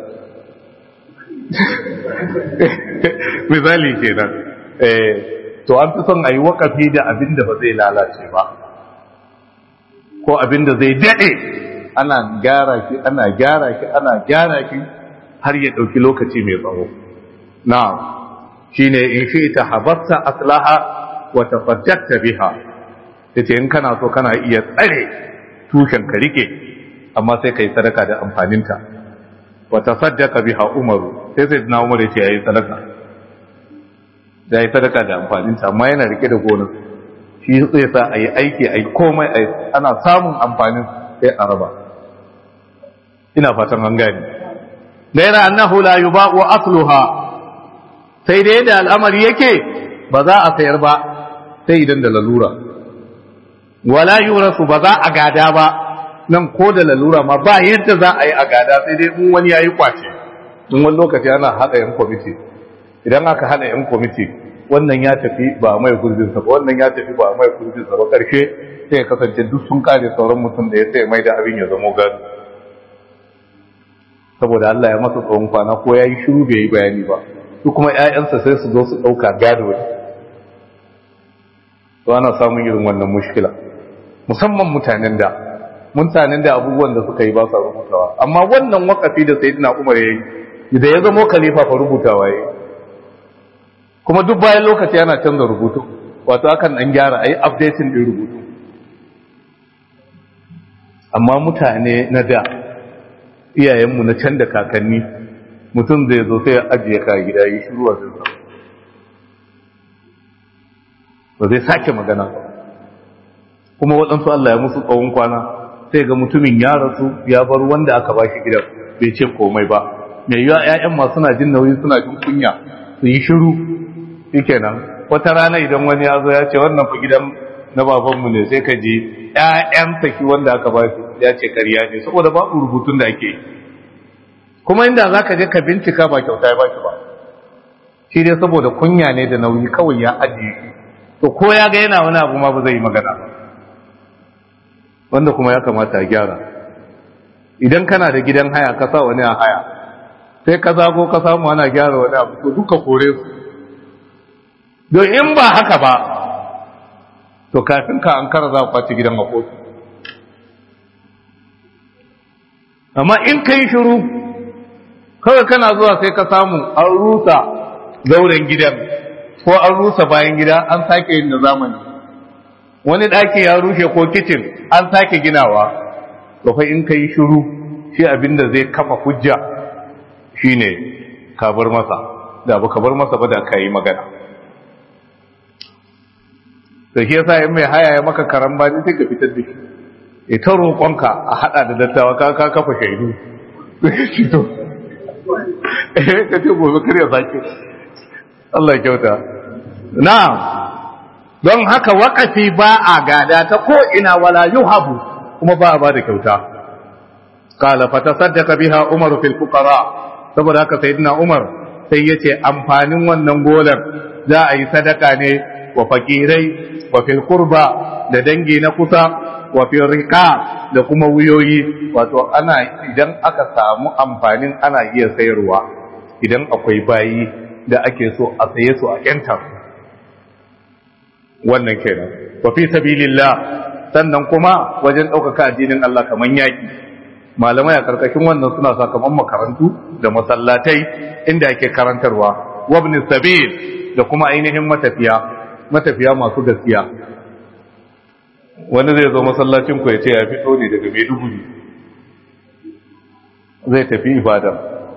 misali kenan eh to an fi son a yi wakafi da abin da ba zai lalace ba ko abin da zai daɗe ana gyara shi ana gyara shi ana gyara shi har ya ɗauki lokaci mai tsawo na shi ne in shi ta habarta aslaha wa tafajjata biha ta ce in kana so kana iya tsare tushen ka rike amma sai ka yi sadaka da amfaninta wa tasaddaka biha umaru sai sai na umar ya ce ya yi sadaka da yi sadaka da amfaninta amma yana rike da gonar shi zai sa a yi aiki a yi komai ana samun amfanin sai a raba ina fatan an gani gaira annahu la yuba'u asluha sai dai da al'amari yake ba za a sayar ba sai idan da lalura wala yurasu ba za a gada ba nan ko da lalura ma ba yadda za a yi a gada sai dai in wani yayi kwace in wani lokaci ana hada yan kwamiti idan aka hada yan kwamiti wannan ya tafi ba mai gurbin sa ba wannan ya tafi ba mai gurbin sa ba karshe sai ya kasance duk sun kare sauran mutum da ya sai mai da abin ya zamo gado saboda Allah ya masa tsawon kwana ko ya yi shiru bai yi bayani ba su kuma ‘ya'yansa sai su zo su ɗauka gado ne to ana samun irin wannan mushkila musamman mutanen da mutanen da abubuwan da suka yi ba sa rubutawa amma wannan wakafi da sai dina umar ya yi da ya zamo khalifa fa rubutawa ya yi kuma duk bayan lokaci ana canza rubutu wato akan ɗan gyara a yi updating ɗin rubutu amma mutane na da iyayenmu na can da kakanni mutum zai zo sai ya ajiye ka gida yi shiru a zai ba zai sake magana ba kuma waɗansu Allah ya musu tsawon kwana sai ga mutumin ya rasu ya bar wanda aka ba shi gidan bai ce komai ba mai yiwa ‘ya'yan ma suna jin nauyi suna jin kunya su yi shiru shi kenan wata rana idan wani ya zo ya ce wannan fa gidan na babanmu ne sai ka je ‘ya'yan saki wanda aka ba shi ya ce karya ne saboda babu rubutun da ake yi kuma inda za ka je ka bincika ba kyauta ya baki ba shi dai saboda kunya ne da nauyi kawai ya ajiye shi to ko ya ga yana wani abu ma ba zai yi magana ba wanda kuma ya kamata a gyara idan kana da gidan haya ka sa wani a haya sai ka zago ka samu ana gyara wani abu to duka kore su don in ba haka ba to kafin ka an kara za ku kwace gidan a kotu amma in ka yi shiru kawai kana zuwa sai ka samu an rusa zauren gidan ko an rusa bayan gida an sake yin da zamani wani ɗaki ya rushe ko kicin an sake ginawa to fa in ka yi shiru shi abinda zai kafa hujja shine ka bar masa da ba ka bar masa ba da ka yi magana da shi yasa in mai haya ya maka karan ba sai ka fitar da shi ita roƙonka a haɗa da dattawa ka ka kafa shaidu shi to eh ka ce gobe kar ya sake Allah ya kyauta na'am don haka waƙafi ba a gada ta ko ina wala yuhabu kuma ba a ba da kyauta qala fatasaddaqa biha umaru fil fuqara saboda haka sayyidina umar sai yace amfanin wannan golar za a yi sadaka ne wa fakirai wa fil qurba da dangi na kusa wa fil riqa da kuma wuyoyi wato ana idan aka samu amfanin ana iya sayarwa idan akwai bayi da ake so a saye su a yanta wannan kenan wa fi sabilillah sannan kuma wajen ɗaukaka addinin Allah kaman yaki malamai a karkashin wannan suna sakamakon makarantu da masallatai inda ake karantarwa wabni sabil da kuma ainihin matafiya matafiya masu gaskiya wani zai zo masallacin ku ya ce ya fito ne daga Maiduguri zai tafi Ibadan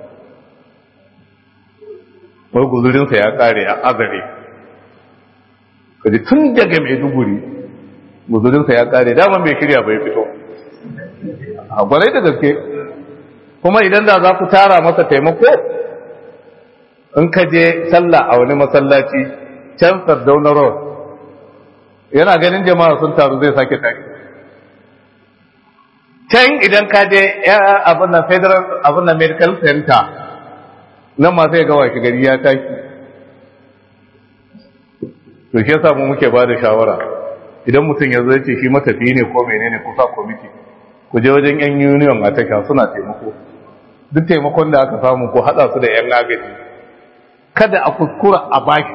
wai guzurinsa ya kare a azare kaji tun daga Maiduguri guzurinsa ya kare daman bai shirya bai fito a gwarai da gaske kuma idan da za ku tara masa taimako in ka je sallah a wani masallaci can sardauna road yana ganin jama'a sun taru zai sake tashi can idan ka je abin na federal abin na medical center nan ma sai ga washe gari ya tashi to shi yasa mu muke ba da shawara idan mutum ya zo ce shi matafi ne ko menene kusa kwamiti ku je wajen yan union a tasha suna taimako duk taimakon da aka samu ko hada su da yan agaji kada a kuskura a baki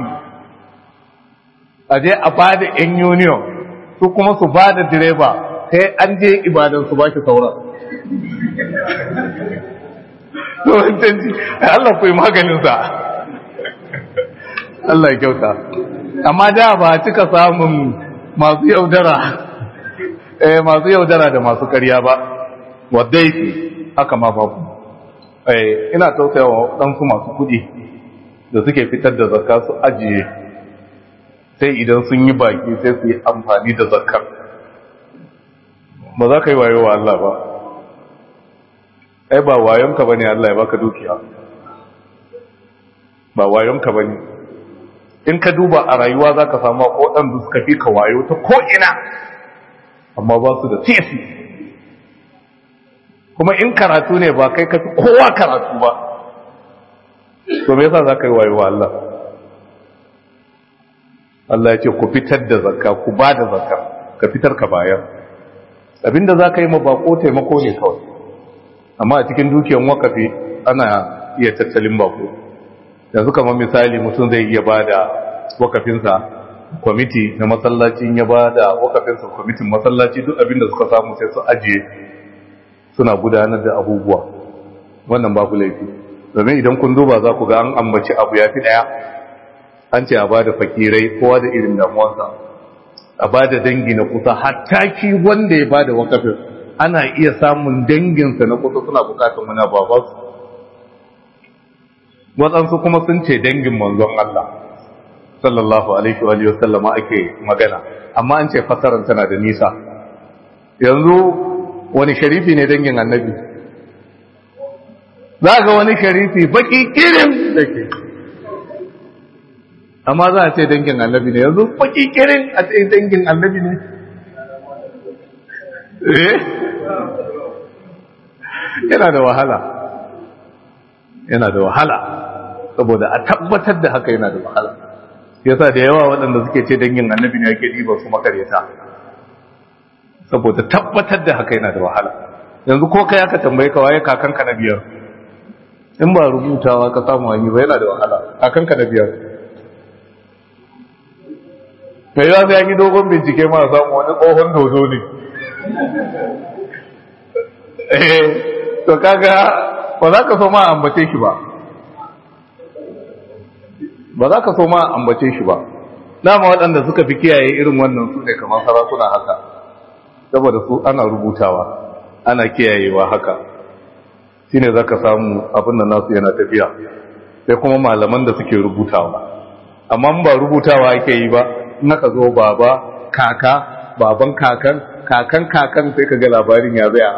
a je a ba da yan union su kuma su ba da direba sai an je ibadan su baki sauran to canji Allah ku yi maganin sa Allah ya kyauta amma da ba cika samun masu yaudara eh masu yaudara da masu ƙarya ba wadda yake haka ma babu eh ina tausayawa ɗansu masu kuɗi da suke fitar da zakka su ajiye sai idan sun yi baki sai su yi amfani da zakkar ba za ka yi wayo wa Allah ba ai ba wayonka bane Allah ya baka dukiya ba wayonka bane in ka duba a rayuwa za ka samu waɗanda suka fi ka wayo ta ko'ina amma ba su da tesi kuma in karatu ne ba kai ka fi kowa karatu ba to me yasa za ka yi wayo wa Allah Allah ya ce ku fitar da zakka ku ba da zakka ka fitar ka bayar abinda za ka yi ma bako taimako ne kawai amma a cikin dukiyar wakafi ana iya tattalin bako yanzu kamar misali mutum zai iya ba da wakafinsa kwamiti na masallacin ya ba da wakafinsa kwamitin masallaci duk abinda suka samu sai su ajiye suna gudanar da abubuwa wannan babu laifi domin idan kun duba za ku ga an ambaci abu ya fi ɗaya an ce a ba da fakirai kowa da irin damuwarsa a ba da dangi na kusa hatta ki wanda ya ba da wakafin ana iya samun danginsa na kusa suna bukatar muna babansu waɗansu kuma sun ce dangin manzon Allah sallallahu alaihi wa sallama ake magana amma an ce fasarar tana da nisa yanzu wani sharifi ne dangin annabi za ga wani sharifi baki kirin da ke amma za a ce dangin annabi ne yanzu baki kirin a ce dangin annabi ne eh yana da wahala yana da wahala saboda a tabbatar da haka yana da wahala yasa da yawa waɗanda suke ce dangin annabi ne yake ɗiba su makaryata saboda tabbatar da haka yana da wahala yanzu ko kai aka tambaye ka waye kakanka na biyar in ba rubutawa ka samu hanyar ba yana da wahala kakanka na biyar mai za su yi dogon bincike ma samu wani tsohon dozo ne eh to kaga ba za ka so ma ambace shi ba ba za ka so ma ambace shi ba dama waɗanda suka fi kiyaye irin wannan su ne kamar sarakuna haka saboda su ana rubutawa ana kiyayewa haka shine zaka samu abin nan nasu yana tafiya sai kuma malaman da suke rubutawa amma ba rubutawa ake yi ba in aka zo baba kaka baban kakan kakan kakan sai ka ga labarin ya zai a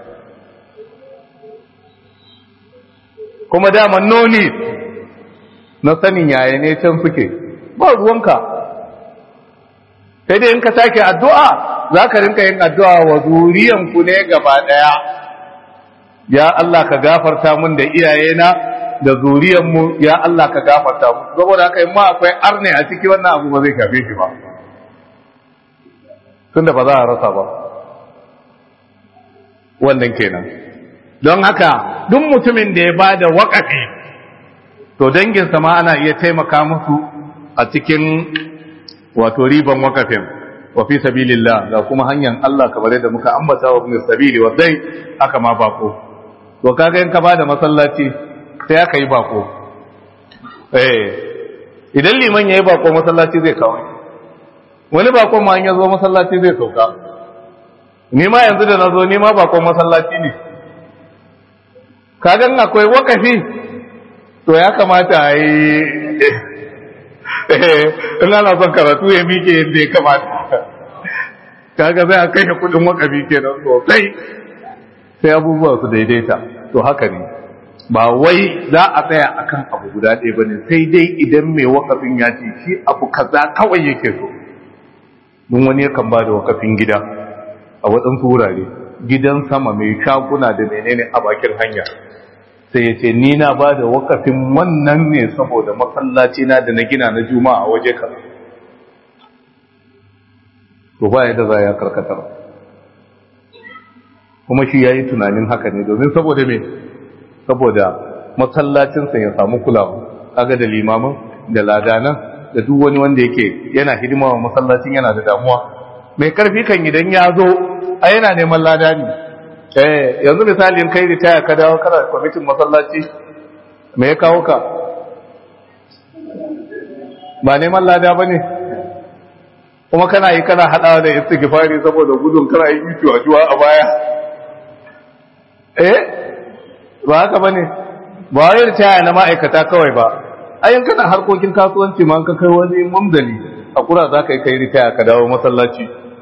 kuma dama noni na sanin yaya ne can suke ba ruwanka sai dai in ka sake addu'a za ka rinka yin addu'a wa zuriyanku ne gaba ɗaya ya Allah ka gafarta mun da iyayena da zuriyanmu ya Allah ka gafarta mu saboda haka in ma akwai arne a ciki wannan abu ba zai shafe shi ba tunda ba za a rasa ba wannan kenan don haka duk mutumin da ya ba da waƙafi to danginsa ma ana iya taimaka musu a cikin wato riban waƙafin wa fi sabilillah ga kuma hanyar Allah kamar yadda muka ambata wa ibn sabili wa dai aka ma bako to kaga in ka bada masallaci sai aka yi bako eh idan liman yayi bako masallaci zai kawo wani bakon ma ya zo masallaci zai sauka ni ma yanzu da na zo ni ma bakon masallaci ne kagan akwai wakafi to ya kamata a yi in ana son karatu ya miƙe yadda ya kamata kaga zai a kashe kudin wakafi kenan sosai sai abubuwa su daidaita to haka ne ba wai za a tsaya akan abu guda ɗaya ba ne sai dai idan mai wakafin ya ce shi abu kaza kawai yake so don wani yakan ba da wakafin gida a waɗansu wurare gidan sama mai shaguna da menene a bakin hanya sai ya ce ni na ba da wakafin wannan ne saboda masallaci na da na gina na juma'a a waje ka to ba yadda za ya karkatar kuma shi ya yi tunanin haka ne domin saboda me saboda masallacinsa ya samu kulawa kaga da limamin da ladanan da duk wani wanda yake yana hidima wa masallacin yana da damuwa mai karfi kan idan ya zo a yana neman lada ne eh yanzu misali in kai ritaya ka dawo kana kwamitin masallaci me ya kawo ka ba neman lada ba ne kuma kana yi kana haɗawa da istighfari saboda gudun kana yi juwa a baya eh ba haka ba ne ba wai ritaya na ma'aikata kawai ba ayin kana harkokin kasuwanci ma ka kai wani mumdali a kura za ka yi kai ritaya ka dawo masallaci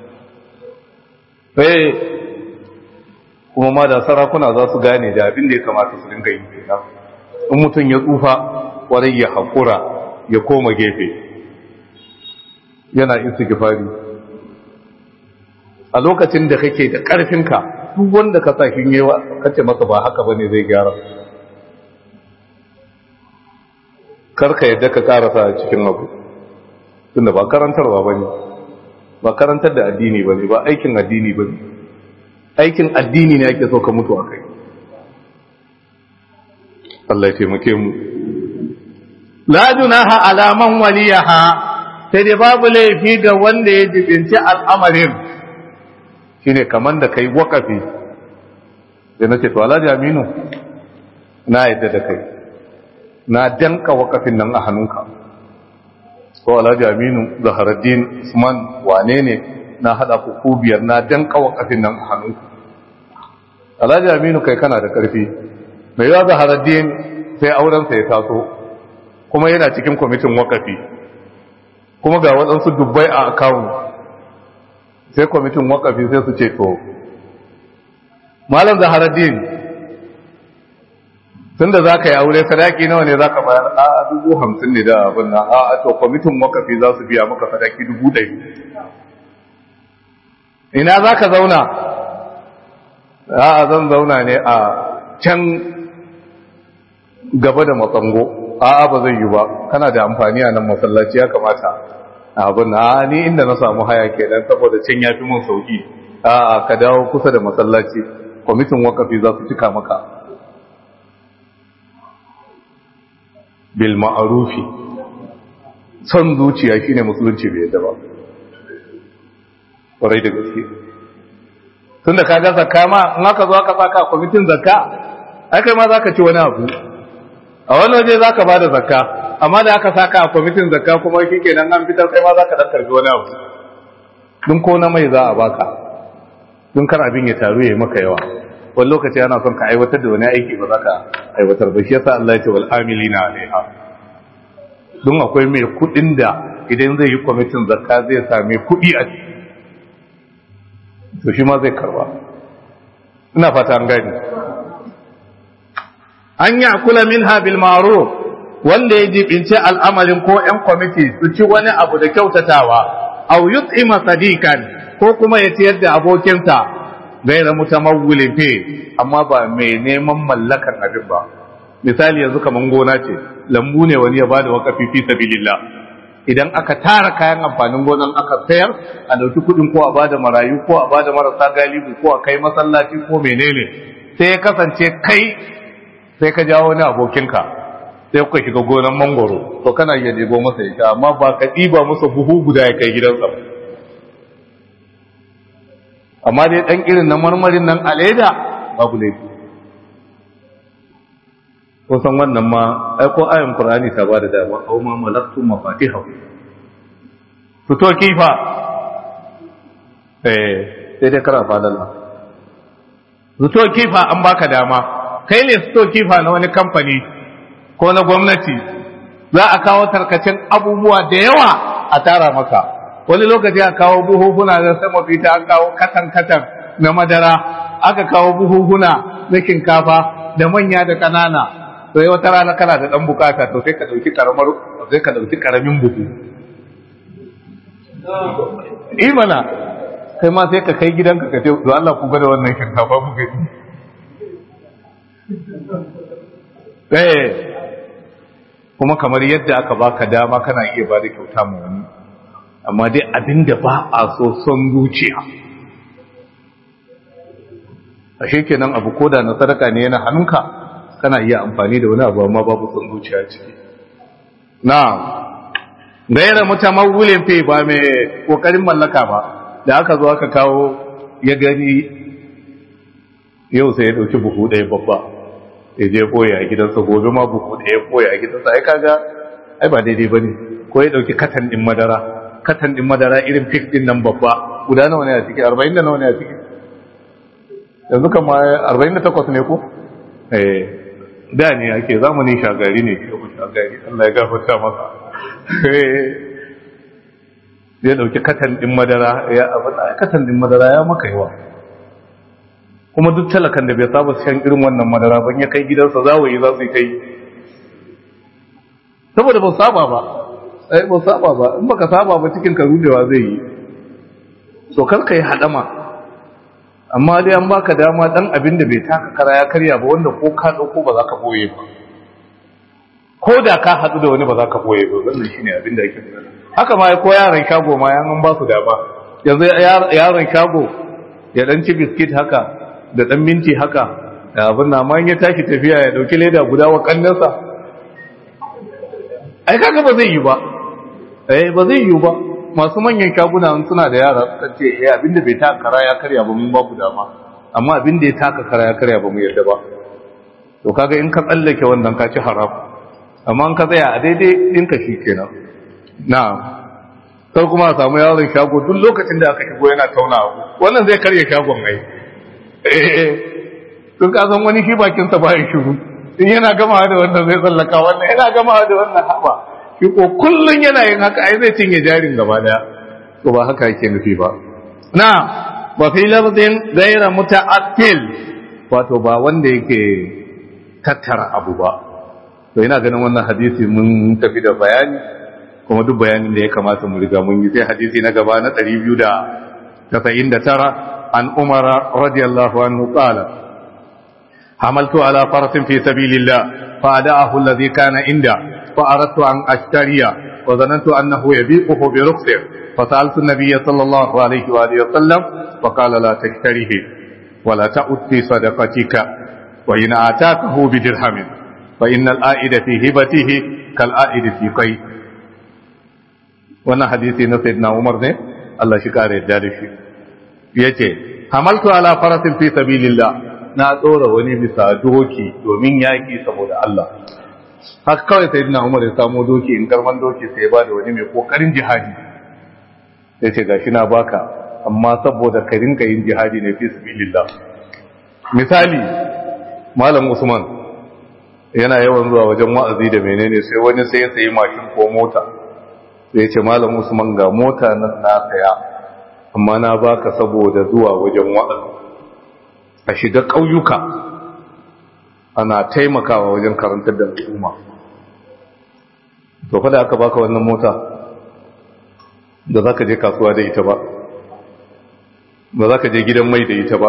sai kuma ma da sarakuna za su gane da abin da ya kamata su dinga yi kenan in mutum ya tsufa kwarai ya haƙura ya koma gefe yana istighfari a lokacin da kake da ƙarfinka duk wanda ka sa kin yawa kace masa ba haka bane zai gyara karka yadda ka karasa a cikin abu tunda ba karantarwa bane ba karantar da addini bane ba aikin addini bane aikin addini ne ake so ka mutu akai Allah ya taimake mu la junaha ala man waliyaha sai dai babu laifi ga wanda ya jibinci al'amarin shine kaman da kai wakafi da nace to Alhaji Aminu na yadda da kai na danka wakafin nan a hannunka ko Alhaji Aminu Zaharaddin Usman wane ne na hada ku ku biyar na danka wakafin nan a hannunka Alhaji Aminu kai kana da karfi mai yawa Zaharaddin sai auren sa ya taso kuma yana cikin kwamitin wakafi kuma ga waɗansu dubbai a akawun sai kwamitin wakafi sai su ce to malam zaharaddin tun da za ka yi aure sadaki nawa ne za ka bayar a dubu hamsin ne da abin nan a to kwamitin wakafi za su biya maka sadaki dubu ɗari ina za ka zauna a zan zauna ne a can gaba da matsango a'a ba zai yi ba kana da amfani a nan masallaci ya kamata abin na ni inda na samu haya kenan saboda can ya fi mun sauki a'a ka dawo kusa da masallaci kwamitin wakafi za su cika maka bil ma'arufi son zuciya shine musulunci bai yadda ba kwarai da gaske tun da ka ga zakka ma in aka zo aka saka kwamitin zakka ai kai ma za ka ci wani abu a wani waje za ka ba da zakka amma da aka saka a kwamitin zakka kuma shi kenan an fitar kai ma za ka dan karbi wani abu dun ko na mai za a baka dun kar abin ya taru ya yi maka yawa wani lokaci ana son ka aiwatar da wani aiki ba za ka aiwatar ba shi yasa Allah ya ce wal amilina alaiha don akwai mai kudin da idan zai yi kwamitin zakka zai sami kudi a ciki to shi ma zai karba ina fata an gani an yi kula min habil maro wanda ya jibince al'amarin ko ‘yan kwamiti su ci wani abu da kyautatawa au yut'ima sadikan ko kuma ya ciyar da abokinsa gaira mutamawwilin fe amma ba mai neman mallakan abin ba misali yanzu kaman gona ce lambu ne wani ya bada wakafi fi sabilillah idan aka tara kayan amfanin gonan aka sayar a dauki kudin ko a bada marayu ko a bada marasa galibi ko a kai masallaci ko menene sai ya kasance kai sai ka jawo wani abokinka sai kuka shiga gonan mangoro to kana iya ɗebo masa ya sha amma ba ka ɗiba masa buhu guda ya kai gidansa ba amma dai ɗan irin na marmarin nan a leda babu laifi kusan wannan ma ai ko ayin qur'ani ta ba da dama aw ma malaktum mafatiha fito kifa eh sai dai kara fadalla fito kifa an baka dama kai ne fito kifa na wani kamfani ko na gwamnati za a kawo tarkacen abubuwa da yawa a tara maka wani lokaci a kawo buhuhuna da sama fita an kawo katan-katan na madara aka kawo buhuhuna na shinkafa da manya da ƙanana sai wata rana kana da ɗan bukata to sai ka ɗauki karamar sai ka ɗauki karamin buhu imana kai ma sai ka kai gidanka ka ce to Allah ku gwada wannan shinkafa mu gani eh kuma kamar yadda aka baka dama kana iya ba da kyauta ma wani amma dai abin da ba a so son zuciya a kenan abu koda na sadaka ne yana hannunka kana iya amfani da wani abu amma babu son zuciya ciki na gaira mutamawulin fi ba mai kokarin mallaka ba da aka zo aka kawo ya gani yau sai ya dauki buhu ɗaya babba ya je koya a gidansa gobe ma buhu ɗaya koya a gidansa ai kaga ai ba daidai bane ko ya dauki katan din madara katan din madara irin fik din nan babba guda nawa ne a ciki 40 da nawa ne a ciki yanzu kama 48 ne ko eh da ne ake zamanin shagari ne ke ku shagari Allah ya gafarta masa ya dauki katan din madara ya abin katan din madara ya maka yawa kuma duk talakan da bai saba shan irin wannan madara ban ya kai gidansa zawayi za su kai saboda ba saba ba ai ba saba ba in baka saba ba cikin ka rudewa zai yi so kar ka yi hadama amma dai an baka dama dan abin da bai taka kara ya karya ba wanda ko ka dauko ba za ka boye ba ko da ka hadu da wani ba za ka boye ba wannan shine abin da yake haka ma ko yaran shago ma yan an ba su dama yanzu yaron shago ya dan ci biskit haka da dan minti haka da abin na ma ya tashi tafiya ya dauki leda guda wa kannansa ai kaga ba zai yi ba eh ba zai yi ba masu manyan shaguna suna da yara suka ce eh abinda bai taka kara ya karya ba mun babu dama amma abinda ya taka kara ya karya ba mu yarda ba to kaga in ka tsallake wannan ka ci haram amma in ka tsaya a daidai din ka shikenan na'am sai kuma a samu yaron shago duk lokacin da aka shigo yana tauna abu wannan zai karya shagon ai eh tun ka san wani shi bakin sa ba ya shiru in yana gama da wannan zai tsallaka wannan yana gama da wannan haba shi ko kullun yana yin haka ai zai cinye jarin gaba daya to ba haka yake nufi ba na wa fi lafzin ghayra muta'attil wato ba wanda yake tattara abu ba to ina ganin wannan hadisi mun tafi da bayani kuma duk bayanin da ya kamata mu riga mun yi sai hadisi na gaba na 299 an umara radiyallahu anhu qala حملت على فرس في سبيل الله فأدعه الذي كان عنده فأردت أن أشتريه وظننت أنه يبيعه برخصه فسألت النبي صلى الله عليه وآله وسلم فقال لا تشتريه ولا تأت في صدقتك وإن آتاكه بدرهم فإن الآئد في هبته كالآئد في قيد وانا حديثي سيدنا عمر ne Allah shi kare yadda da shi yace hamaltu ala farasin fi sabilillah na tsora wani bisa doki domin yaki saboda Allah haka kawai sai dina umar ya samu doki in karman doki sai ba da wani mai kokarin jihadi sai ce gashi na baka amma saboda ka rinka yin jihadi ne fi sabilillah misali malam usman yana yawan zuwa wajen wa'azi da menene sai wani sai ya sayi mashin ko mota sai ya ce malam usman ga mota nan na saya amma na baka saboda zuwa wajen wa'azi a shiga ƙauyuka ana taimakawa wajen karantar da al'umma to fa da aka baka wannan mota da za ka je kasuwa da ita ba ba za ka je gidan mai da ita ba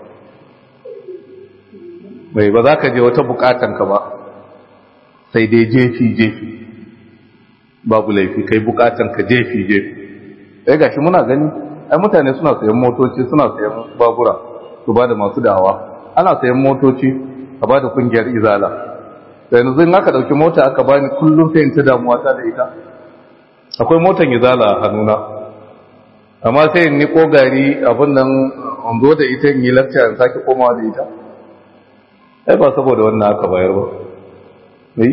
bai ba za ka je wata bukatanka ba sai dai jefi-jefi babu laifi kai bukatanka jefi-jefi sai gashi muna gani ai mutane suna sayan motoci suna sayan babura su ba da masu dawa ana sayan motoci a ba da kungiyar izala da yanzu in aka dauki mota aka bani kullum sai in ta damuwa ta da ita akwai motan izala a hannuna amma sai in ni gari abin nan an zo da ita in yi lakca in sake komawa da ita ai ba saboda wannan aka bayar ba mai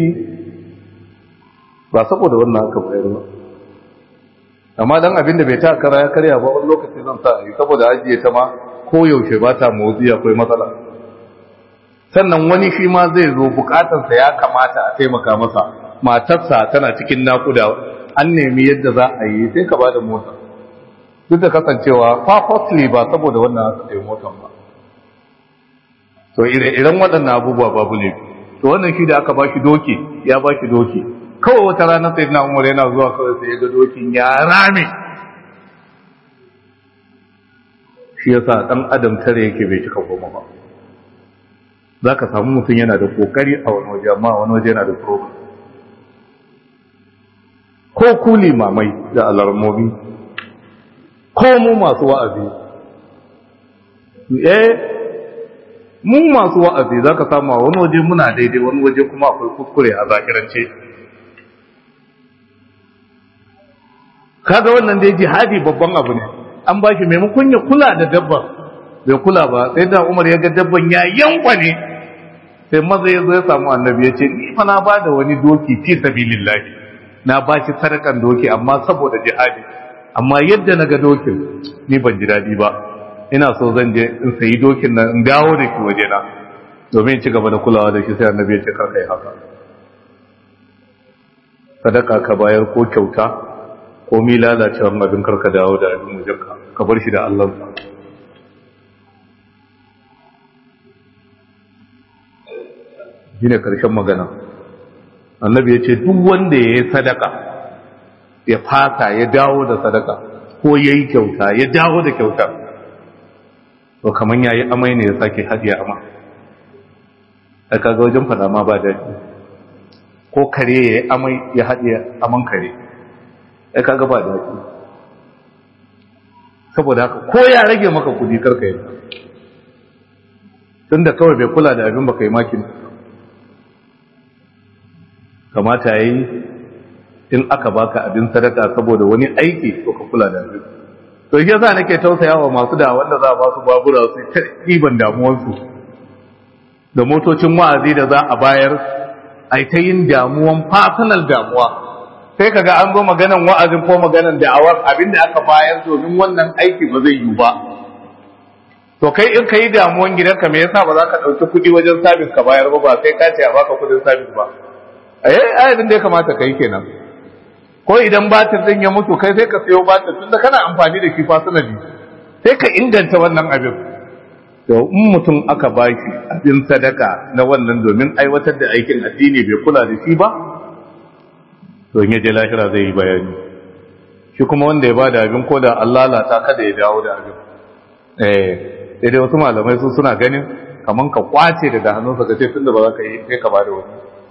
ba saboda wannan aka bayar ba amma dan abin da bai ta kara ya karya ba wani lokaci zan sa yi saboda ajiye ta ma ko yaushe ba ta motsi akwai matsala sannan wani shi ma zai zo bukatarsa ya kamata a taimaka masa matarsa tana cikin nakuda an nemi yadda za a yi sai ka ba da mota duk da kasancewa purposely ba saboda wannan aka sayi motar ba to iren waɗannan abubuwa babu ne to wannan shi da aka ba shi doki ya ba shi doki kawai wata rana sai na umar yana zuwa kawai sai ya ga dokin ya rame shi yasa ɗan adam tare yake bai cika goma ba za ka samu mutum yana da ƙoƙari a wani waje amma wani waje yana da problem ko ku limamai da alarmomi ko mu masu wa'azi eh mu masu wa'azi za ka samu a wani waje muna daidai wani waje kuma akwai kuskure a zakirance kaga wannan dai jihadi babban abu ne an ba shi maimakon ya kula da dabban bai kula ba sai da umar ya ga dabban ya yankwa ne sai maza ya zo ya samu annabi ya ce ni fa na ba da wani doki fi sabilillahi na ba shi sadakan doki amma saboda jihadi amma yadda na ga dokin ni ban ji daɗi ba ina so zan je in sayi dokin nan in dawo da shi waje na domin ci gaba da kulawa da shi sai annabi ya ce kar kai haka sadaka ka bayar ko kyauta ko mi lalacewar abin karka dawo da abin wajenka ka bar shi da Allah shine karshen magana annabi ya ce duk wanda ya yi sadaka ya fata ya dawo da sadaka ko ya yi kyauta ya dawo da kyauta to kamar ya yi amai ne ya sake haɗiya ama a kaga wajen fada ma ba daɗi ko kare ya yi amai ya haɗiya aman kare ya kaga ba daɗi saboda haka ko ya rage maka kudi karka yi tun da kawai bai kula da abin baka yi makin kamata ya yi in aka baka abin sadaka saboda wani aiki to ka kula da abin to shi yasa nake tausaya wa masu da wanda za a ba su babura su ta ɗiban damuwarsu da motocin wa'azi da za a bayar ai ta yin damuwan fasinal damuwa sai kaga an zo maganan wa'azin ko maganan da'awar abinda aka bayar domin wannan aiki ba zai yi ba to kai in ka yi damuwan gidanka me yasa ba za ka ɗauki kuɗi wajen sabis ka bayar ba ba sai ka ce a baka kuɗin sabis ba eh abin da ya kamata ka yi kenan ko idan batir din ya mutu kai sai ka sayo batir tunda kana amfani da shi fasinali sai ka inganta wannan abin to in mutum aka baki abin sadaka na wannan domin aiwatar da aikin addini bai kula da shi ba to in je lahira zai yi bayani shi kuma wanda ya bada abin ko da Allah lata kada ya dawo da abin eh sai dai wasu malamai su suna ganin kaman ka kwace daga hannunsa ka ce tunda ba za ka yi sai ka bada wani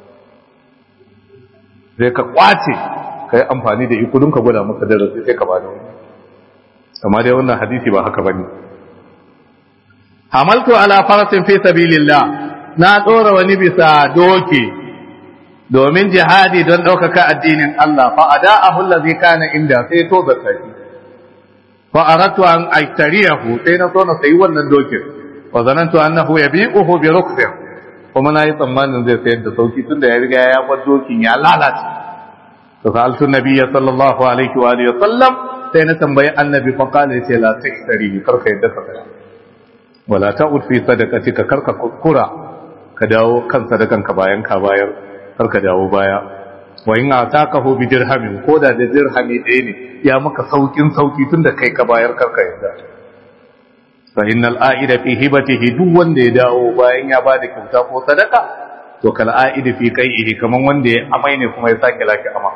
sai ka kwace ka yi amfani da ikudun ka gwada maka darasi sai ka bada wani amma dai wannan hadisi ba haka bane hamaltu ala farasin fi sabilillah na tsora wani bisa doki domin jihadi don ɗaukaka addinin Allah fa ada'ahu allazi kana inda sai to zakka shi fa aradtu an aitariyahu sai na so na sayi wannan dokin fa zanantu annahu yabi'uhu bi ruksin kuma na yi tsammanin zai sayar da sauki tunda ya riga ya bar dokin ya lalace to sa'altu nabiyya sallallahu alaihi wa alihi sallam sai na tambayi annabi fa qala yace la tashtari karka yadda ka saya wala ta'ud fi sadaqatika karka kuskura ka dawo kan sadakan ka bayan ka bayar karka dawo baya wa in atakahu bi dirhamin ko da da dirhami ɗaya ne ya maka saukin sauki tunda kai ka bayar karka yadda fa innal a'ida fi hibatihi duk wanda ya dawo bayan ya bada kyauta ko sadaka to kal a'ida fi qai'ihi kaman wanda ya amai ne kuma ya sake laki ama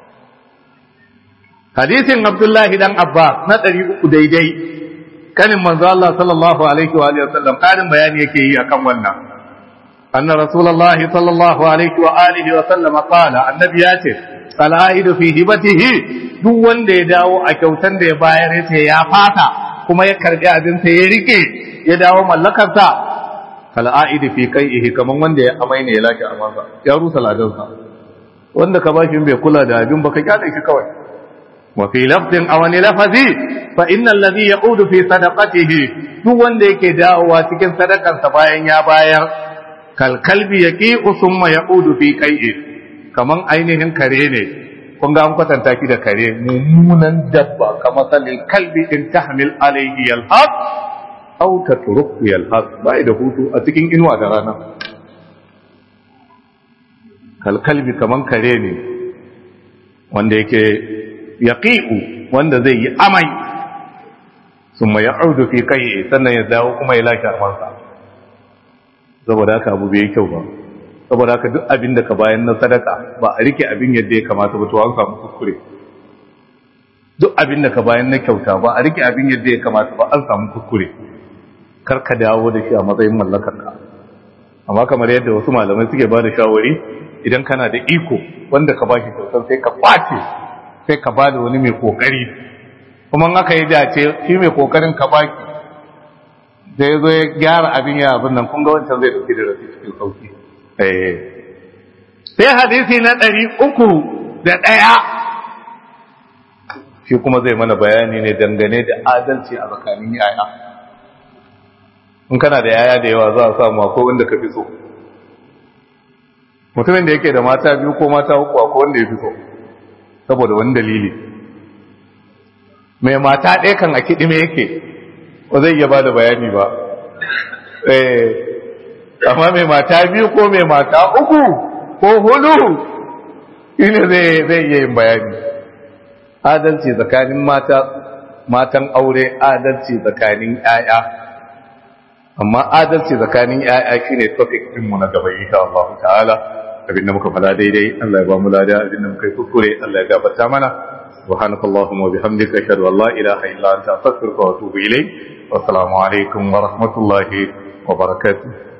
hadisin abdullahi dan abba na 300 daidai kanin manzo Allah sallallahu alaihi wa alihi wasallam karin bayani yake yi akan wannan anna rasulullahi sallallahu alaihi wa alihi wa sallam qala annabi ya ce al'aidu fi hibatihi duk wanda ya dawo a kyautan da ya bayar yace ya fata kuma ya karbi abin sa ya rike ya dawo mallakarsa al'aidu fi qai'ihi kaman wanda ya amai ne ya laki amansa ya rusa ladansa wanda ka bashi bai kula da abin baka kyale shi kawai وفي لفظ أو لفظي فإن الذي يعود في صدقته duk wanda yake dawowa cikin sadakarsa bayan ya bayar kalkalbi ya ƙi usumma ya udu fi kai'i kaman ainihin kare ne kun ga an kwatanta ki da kare mummunan dabba kamar salin kalbi in tahmil alayhi yalhaq aw tatruku yalhaq bai da hutu a cikin inuwa da rana kalkalbi kaman kare ne wanda yake yaqi'u wanda zai yi amai summa ya'udu fi kai sannan ya dawo kuma ya lashe armansa saboda haka abu bai kyau ba saboda haka duk abin da ka bayan na sadaka ba a rike abin yadda ya kamata ba to an samu kuskure duk abin da ka bayan na kyauta ba a rike abin yadda ya kamata ba an samu kuskure kar ka dawo da shi a matsayin mallakar ka amma kamar yadda wasu malamai suke ba da shawari idan kana da iko wanda ka bashi kyautar sai ka kwace sai ka ba da wani mai kokari kuma aka yi dace shi mai kokarin ka baki da ya zo ya gyara abin ya abin nan kun ga wancan zai dauki da rasu cikin sauki sai hadisi na ɗari uku da ɗaya shi kuma zai mana bayani ne dangane da adalci a tsakanin yaya in kana da yaya da yawa za a samu ko wanda ka fi so mutumin da yake da mata biyu ko mata uku ko wanda ya fi so saboda wani dalili mai mata ɗaya kan a kiɗime yake ba zai iya ba da bayani ba amma mai mata biyu ko mai mata uku ko hudu shine zai zai iya yin bayani adalci tsakanin mata matan aure adalci tsakanin 'ya'ya amma adalci tsakanin 'ya'ya shine topic ɗinmu na gaba insha Allah ta'ala abin da muka fada daidai Allah ya ba mu lada abin da muka yi kuskure Allah ya gafarta mana subhanaka allahumma wa bihamdika ashhadu an la ilaha illa anta astaghfiruka wa atubu ilayk wa assalamu alaikum wa rahmatullahi wa barakatuh